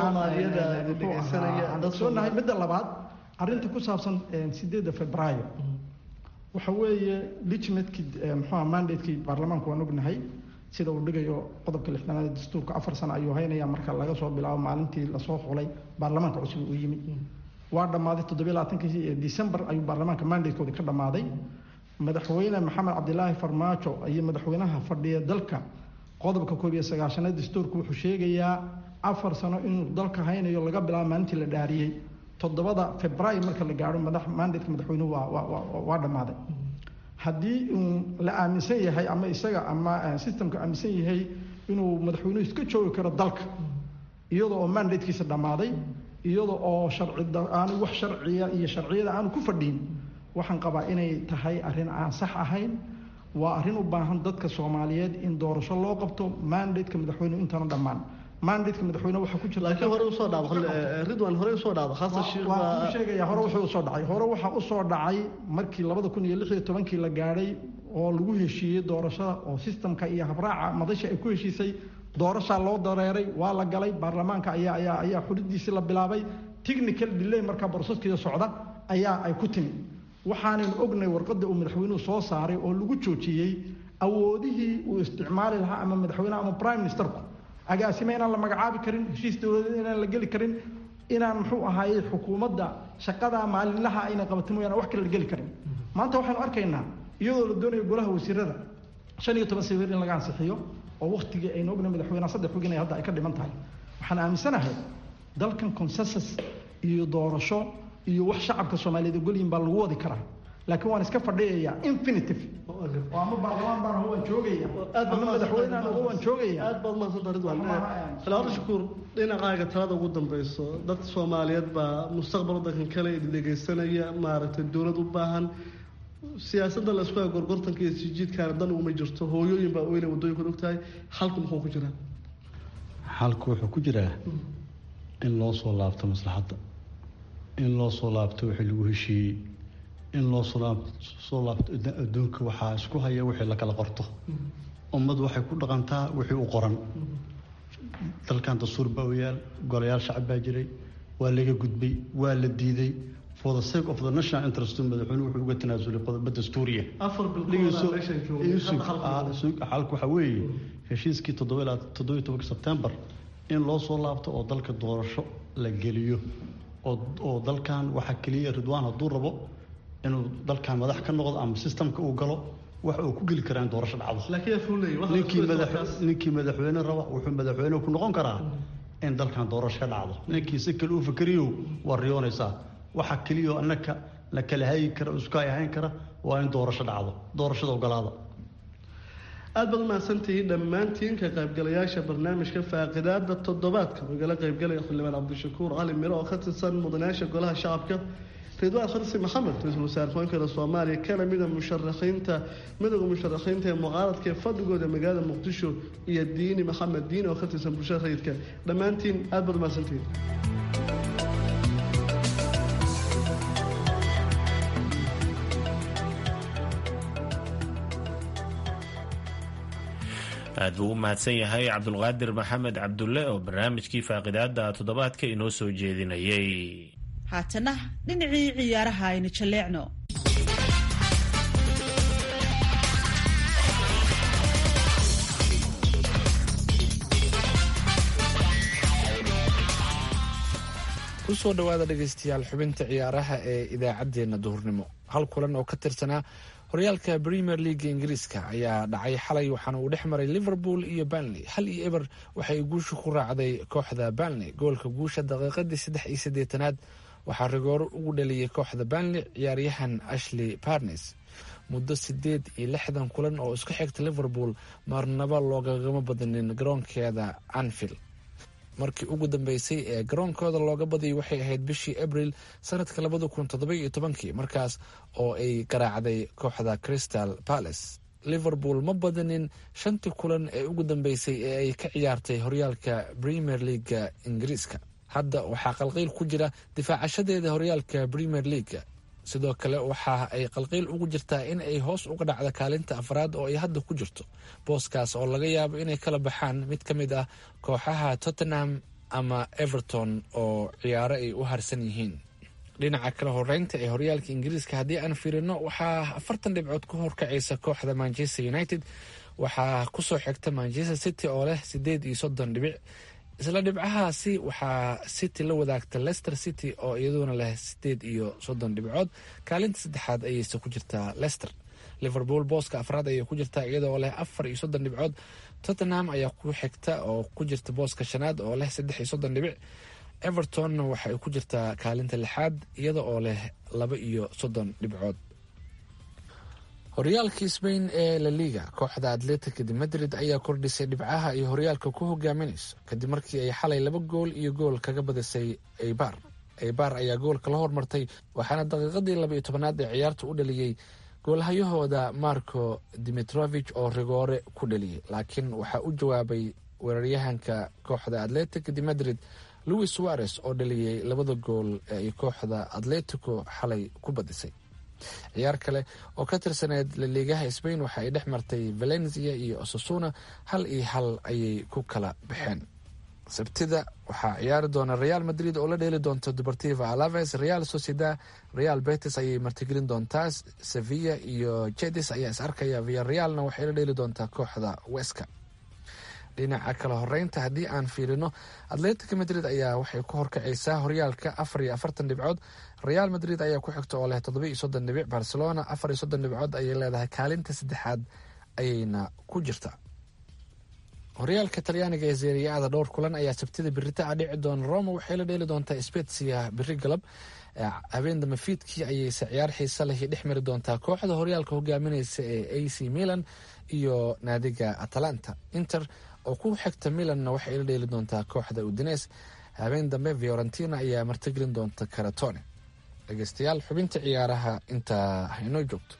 aansoonahay midda labaad arrinta ku saabsan sideedda febraayo waxa weeye legitimatekii muxuuha mandatekii baarlamaanku waan ognahay sida uu dhigayo qodobka lixdanaad ee dastuurka afar sano ayuu haynaya marka laga soo bilaabo maalintii lasoo xulay baarlamaanka cusub uu yimid waa dhammaaday toddobiyo labaatankii december ayuu baarlamaanka mandatekoodii ka dhammaaday madaxweyne maxamed cabdilaahi farmaajo iyo madaxweynaha fadhiya dalka qodobka koob iyo sagaashanaad dastuurku wuxuu sheegayaa afar sano inuu dalka haynayo laga bilaabo maalintii la dhaariyey toddobada februaayo marka la gaadho madax mandatka madaxweynuhu waa waa waa dhammaaday haddii uu la aaminsan yahay ama isaga ama systemka aaminsan yahay inuu madaxweynuhu iska joogi karo dalka iyada oo mandatekiisa dhammaaday iyada oo sharci aanu wax sharciya iyo sharciyada aanu ku fadhiin waxaan qabaa inay tahay arrin aan sax ahayn waa arrin u baahan dadka soomaaliyeed in doorasho loo qabto mandateka madaxweynuhu intaanu dhammaan mandateka madaxweyne waxaa ku jira laakiin hore usoo dhaabo ridwan hore usoo dhaabo xasan sheekh waa ku sheegaya hore wuxuu usoo dhacay hore waxaa usoo dhacay markii labada kun iyo lix iyo tobankii la gaadhay oo lagu heshiiyey doorashada oo sistamka iyo habraaca madasha ay ku heshiisay doorashaa loo dareeray waa la galay baarlamaanka ayaa ayaa ayaa xulidiisii la bilaabay technical delay markaa boroseskeeda socda ayaa ay ku timi waxaanan ognay warqadda uu madaxweynuhu soo saaray oo lagu joojiyey awoodihii uu isticmaali lahaa ama madaxweyneha ama prime ministerku agaasime inaan la magacaabi karin heshiis dowladeed inaan la geli karin inaan muxuu ahaayey xukuumadda shaqada maalinlaha ayna qabato mooyaane wax kale la geli karin maanta waxaynu arkaynaa iyadoo la doonayo golaha wasiirada shan iyo toban sawir in laga ansixiyo oo waktigii aynu ogna madaxweyneha saddex wigin hadda ay ka dhiman tahay waxaan aaminsanahay dalkan consensus iyo doorasho iyo wax shacabka soomaaliyeed ogolyihin baa lagu wadi karaa laakiin waan iska fadhiyayaa infinitive oo ama baarlamaan baan waan joogaya ama madaxweynaan uga waan joogaya aad baad umahadsanta ridwan khilaafada shukuur dhinacaaga talada ugu dambeyso dadka soomaaliyeed baa mustaqbal wadankan kale dhegeysanaya maaragtay dowlad u baahan siyaasadda la isku gorgortanka iyo sijiidkaana dan uguma jirto hooyooyin baa oyna waddooyinkan ogtahay xalku muxuu ku jiraa xalku wuxuu ku jiraa in loo soo laabto maslaxadda in loo soo laabto wixii lagu heshiiyey in loo soo laabto adduunka waxaa isku haya wixii la kala qorto ummad waxay ku dhaqantaa wixii u qoran dalkan dastuur baa u yaal golayaal shacab baa jiray waa laga gudbay waa la diiday for the sake of the national interest madaxweyne wuxuu uga tanaasulay qodobo dastuuriya xalku waxaa weeye heshiiskii toddoba tobanka sebtembar in loo soo laabto oo dalka doorasho la geliyo oo dalkan waxaa keliya ridwaan hadduu rabo inuu dalkan madax ka noqdo ama sistamka uu galo waxa uu ku geli karaa in doorasho dhacdo ninkii madaxweyne raba wuxuu madaxweyne ku noqon karaa in dalkan doorasho ka dhacdo ninkii si kale u fakeriyo waa riyoonaysaa waxa keliya annaka la kala hagi kara iska ahayn kara waa in doorasho dhacdo doorashada ogolaada aad baad umahadsantihiin dhammaantiin ka qaybgalayaasha barnaamijka faaqidaada toddobaadka oo igala qaybgalaya xildhibaan cabdishakuur cali miro oo ka tirsan mudanayaasha golaha shacabka ridwaan kharsi maxamed ra-iisul wasaare ku-xigeenka soomaaliya kana mida musharaxiinta midowda musharaxiinta ee mucaaradka ee fadhigooda magaalada muqdisho iyo diini maxamed diini oo ka tirsan bulshada rayidka dhammaantiin aad baad umahadsantihiin aad buu u mahadsan yahay cabdulqaadir maxamed cabdulle oo barnaamijkii faaqidaada toddobaadka inoo soo jeedinayay haatana dhinacii ciyaaraha aynu jalleecno kusoo dhowaada dhegaystayaal xubinta ciyaaraha ee idaacaddeenna duhurnimo hal kulan oo ka tirsanaa horyaalka premier leaga ingiriiska ayaa dhacay xalay waxaana uu dhex maray liverpool iyo banley hal iyo eber waxay guusha ku raacday kooxda banley goolka guusha daqiiqadii saddex iyo siddeetanaad waxaa rigooro ugu dhaliyay kooxda banley ciyaaryahan ashley barnes muddo sideed iyo lixdan kulan oo isku xigta liverpool marnaba loogagama badanin garoonkeeda anfield markii ugu dambeysay ee garoonkooda looga badiyay waxay ahayd bishii abril sanadka labada kun toddobayo tobankii markaas oo ay garaacday kooxda crystal palace liverpool ma badanin shantii kulan ee ugu dambeysay ee ay ka ciyaartay horyaalka premier leaga ingiriiska hadda waxaa qalqayl ku jira difaacashadeeda horyaalka premier leaga sidoo kale waxa ay qalqayl ugu jirtaa in ay hoos uga dhacda kaalinta afraad oo ay hadda ku jirto booskaas oo laga yaabo inay kala baxaan mid ka mid ah kooxaha tottenham ama everton oo ciyaaro ay u harsan yihiin dhinaca kale horeynta ee horyaalka ingiriiska haddii aan fiirino waxaa afartan dhibcood ku horkacaysa kooxda manchester united waxaa kusoo xigta manchester city oo leh sideed iyo soddon dhibic isla dhibcahaasi waxaa city la wadaagta leicester city oo iyaduna leh sideed iyo soddon dhibcood kaalinta saddexaad ayayse ku jirtaa leicester liverpool booska afraad ayay ku jirtaa iyadoo leh afar iyo soddon dhibcood tottenham ayaa ku xigta oo ku jirta booska shanaad oo leh saddex iyo soddon dhibic evertonna waxa ay ku jirtaa kaalinta lixaad iyada oo leh laba iyo soddon dhibcood horyaalkii sbain ee la liga kooxda atletica de madrid ayaa kordhisay dhibcaha iyo horyaalka ku hogaaminayso kadib markii ay xalay laba gool iyo gool kaga badisay eibar eibar ayaa goolka la hormartay waxaana daqiiqadii laba iyo tobanaad ee ciyaarta u dhaliyey goolhayahooda marco dimitrovich oo rigoore ku dhaliyey laakiin waxaa u jawaabay weeraryahanka kooxda atletic de madrid louis suarez oo dhaliyey labada gool ee ay kooxda atletico xalay ku badisay ciyaar kale oo ka tirsaneyd laliigaha sbain waxa ay dhex martay valencia iyo osasuna hal iyo hal ayay ku kala baxeen sabtida waxaa ciyaari doona real madrid oo la dheeli doonta deportiva alaves real sociedad real betis ayay martigelin doontaa sevilla iyo jedis ayaa is arkaya via realna waxay la dheeli doontaa kooxda weska dhinaca kala horeynta haddii aan fiirino atletica madrid ayaa waxay ku horkacaysaa horyaalka afar iyo afartan dhibcood real madrid ayaa ku xigta oo leh toddoba iyo soddon dhibic barcelona afar iyo soddon dhibcood ayay leedahay kaalinta saddexaad ayayna ku jirtaa horyaalka talyaaniga ee zeeriya-ada dhowr kulan ayaa sabtida biritaa dhici doona roma waxay la dheeli doontaa spetsia biri galab habeen dambe fiidkii ayayse ciyaar xiisa leh dhex mari doontaa kooxda horyaalka hogaaminaysa ee a c milan iyo naadiga atalanta inter oo ku xigta milanna waxay la dheeli doontaa kooxda udines habeen dambe fiorentina ayaa martigelin doonta karatone dhegeystayaal xubinta ciyaaraha intaa hainoo joogto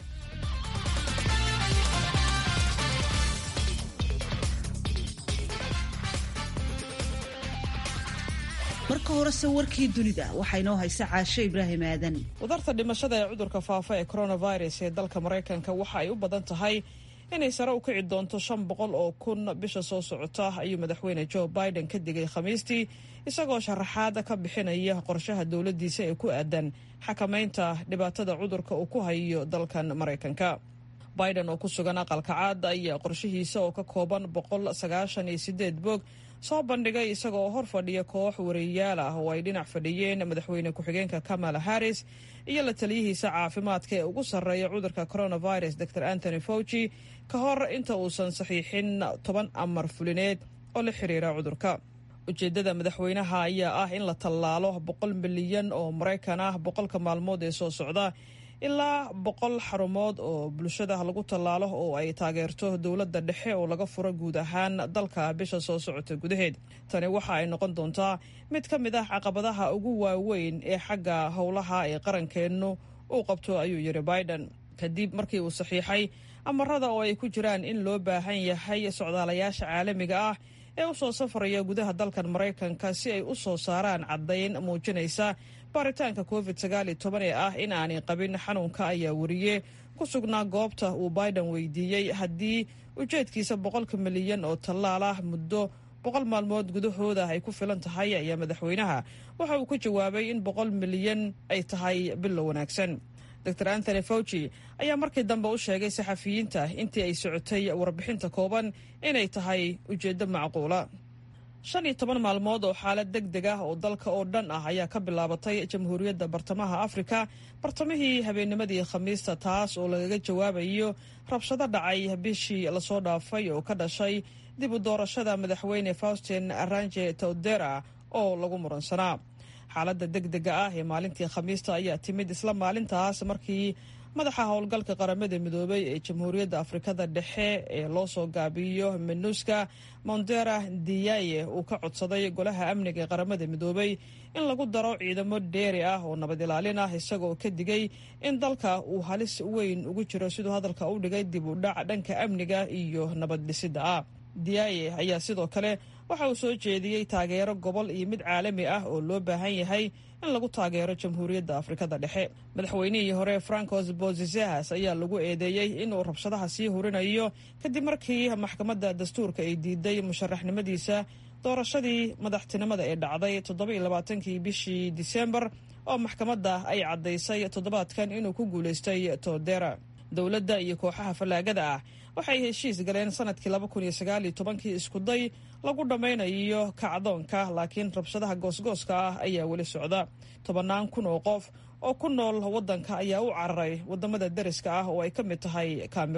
marka horese warkii dunida waxaa inoo haysa caashe ibraahim aadan wadarta dhimashada ee cudurka faafa ee coronavirus ee dalka maraykanka waxa ay u badan tahay inay sare u kici doonto shan boqol oo kun bisha soo socota ayuu madaxweyne joe biden ka digay khamiistii isagoo sharaxaada ka bixinaya qorshaha dowladdiisa ee ku aadan xakamaynta dhibaatada cudurka uu ku hayo dalkan maraykanka biden oo ku sugan aqalka caad ayaa qorshihiisa oo ka kooban boqol sagaashan iyo sideed boog soo bandhigay isagoo hor fadhiya koox wariyayaal ah oo ay dhinac fadhiyeen madaxweyne ku-xigeenka kamala harris iyo la taliyihiisa caafimaadka ee ugu sarreeya cudurka coronavirus dor anthony fauci ka hor inta uusan saxiixin toban amar fulineed oo la xiriira cudurka ujeeddada madaxweynaha ayaa ah in la tallaalo boqol milyan oo maraykan ah boqolka maalmood ee soo socda ilaa boqol xarumood oo bulshada lagu tallaalo oo ay taageerto dowladda dhexe oo laga furo guud ahaan dalka bisha soo socota gudaheed tani waxa ay noqon doontaa mid ka mid ah caqabadaha ugu waaweyn ee xagga howlaha ee qarankeennu uu qabto ayuu yidhi biden kadib markii uu saxiixay amarada oo ay ku jiraan in loo baahan yahay socdaalayaasha caalamiga ah ee u soo safraya gudaha dalkan maraykanka si ay u soo saaraan caddayn muujinaysa baaritaanka covid sagaal iyo toban ee ah in aanay qabin xanuunka ayaa wariye ku sugnaa goobta uu biden weydiiyey haddii ujeedkiisa boqolka milyan oo tallaal ah muddo boqol maalmood gudahooda ay ku filan tahay ayaa madaxweynaha waxa uu ku jawaabay in boqol milyan ay tahay bilo wanaagsan dor anthony fauci ayaa markii dambe u sheegay saxafiyiinta intii ay socotay warbixinta kooban inay tahay ujeeddo macquula shan iyo toban maalmood oo xaalad deg deg ah oo dalka oo dhan ah ayaa ka bilaabatay jamhuuriyadda bartamaha afrika bartamihii habeennimadii khamiista taas oo lagaga jawaabayo rabshado dhacay bishii lasoo dhaafay oo ka dhashay dib u doorashada madaxweyne faustin aranje todera oo lagu muransanaa xaaladda deg dega ah ee maalintii khamiista ayaa timid isla maalintaas markii madaxa howlgalka qaramada midoobay ee jamhuuriyadda afrikada dhexe ee loo soo gaabiyo minuska mondera diyaye uu ka codsaday golaha amniga ee qaramada midoobay in lagu daro ciidamo dheeri ah oo nabad ilaalin ah isagoo ka digay in dalka uu halis weyn ugu jiro siduu hadalka u dhigay dib u dhac dhanka amniga iyo nabad dhisidda ah diyaye ayaa sidoo kale waxa uu soo jeediyey taageero gobol iyo mid caalami ah oo loo baahan yahay in lagu taageero jamhuuriyadda afrikada dhexe madaxweynihii hore francos bozizas ayaa lagu eedeeyey inuu rabshadaha sii hurinayo kadib markii maxkamadda dastuurka ay diiday musharaxnimadiisa doorashadii madaxtinimada ee dhacday toddobailabaatankii bishii disembar oo maxkamadda ay caddaysay toddobaadkan inuu ku guulaystay todera dowladda iyo kooxaha fallaagada ah waxay heshiis galeen sanadkii laba kun iyo sagaal iyo tobankii iskuday lagu dhammaynayo kacdoonka laakiin rabshadaha goosgooska ah ayaa weli socda tobannaan kun oo qof oo ku nool waddanka ayaa u cararay waddamada deriska ah oo ay ka mid tahay cameroon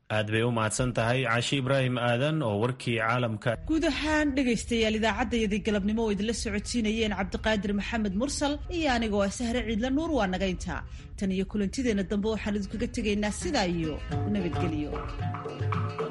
aad bay u mahadsan tahay cashi ibraahim aadan oo warkii caalamka guud ahaan dhegaystayaal idaacaddayadii galabnimo oo idinla socodsiinayeen cabdiqaadir maxamed mursal iyo anigoo ah sahre ciidla nuur waa nagaynta tan iyo kulantideenna dambe waxaan idinkaga tegaynaa sidaa iyo nabadgelyo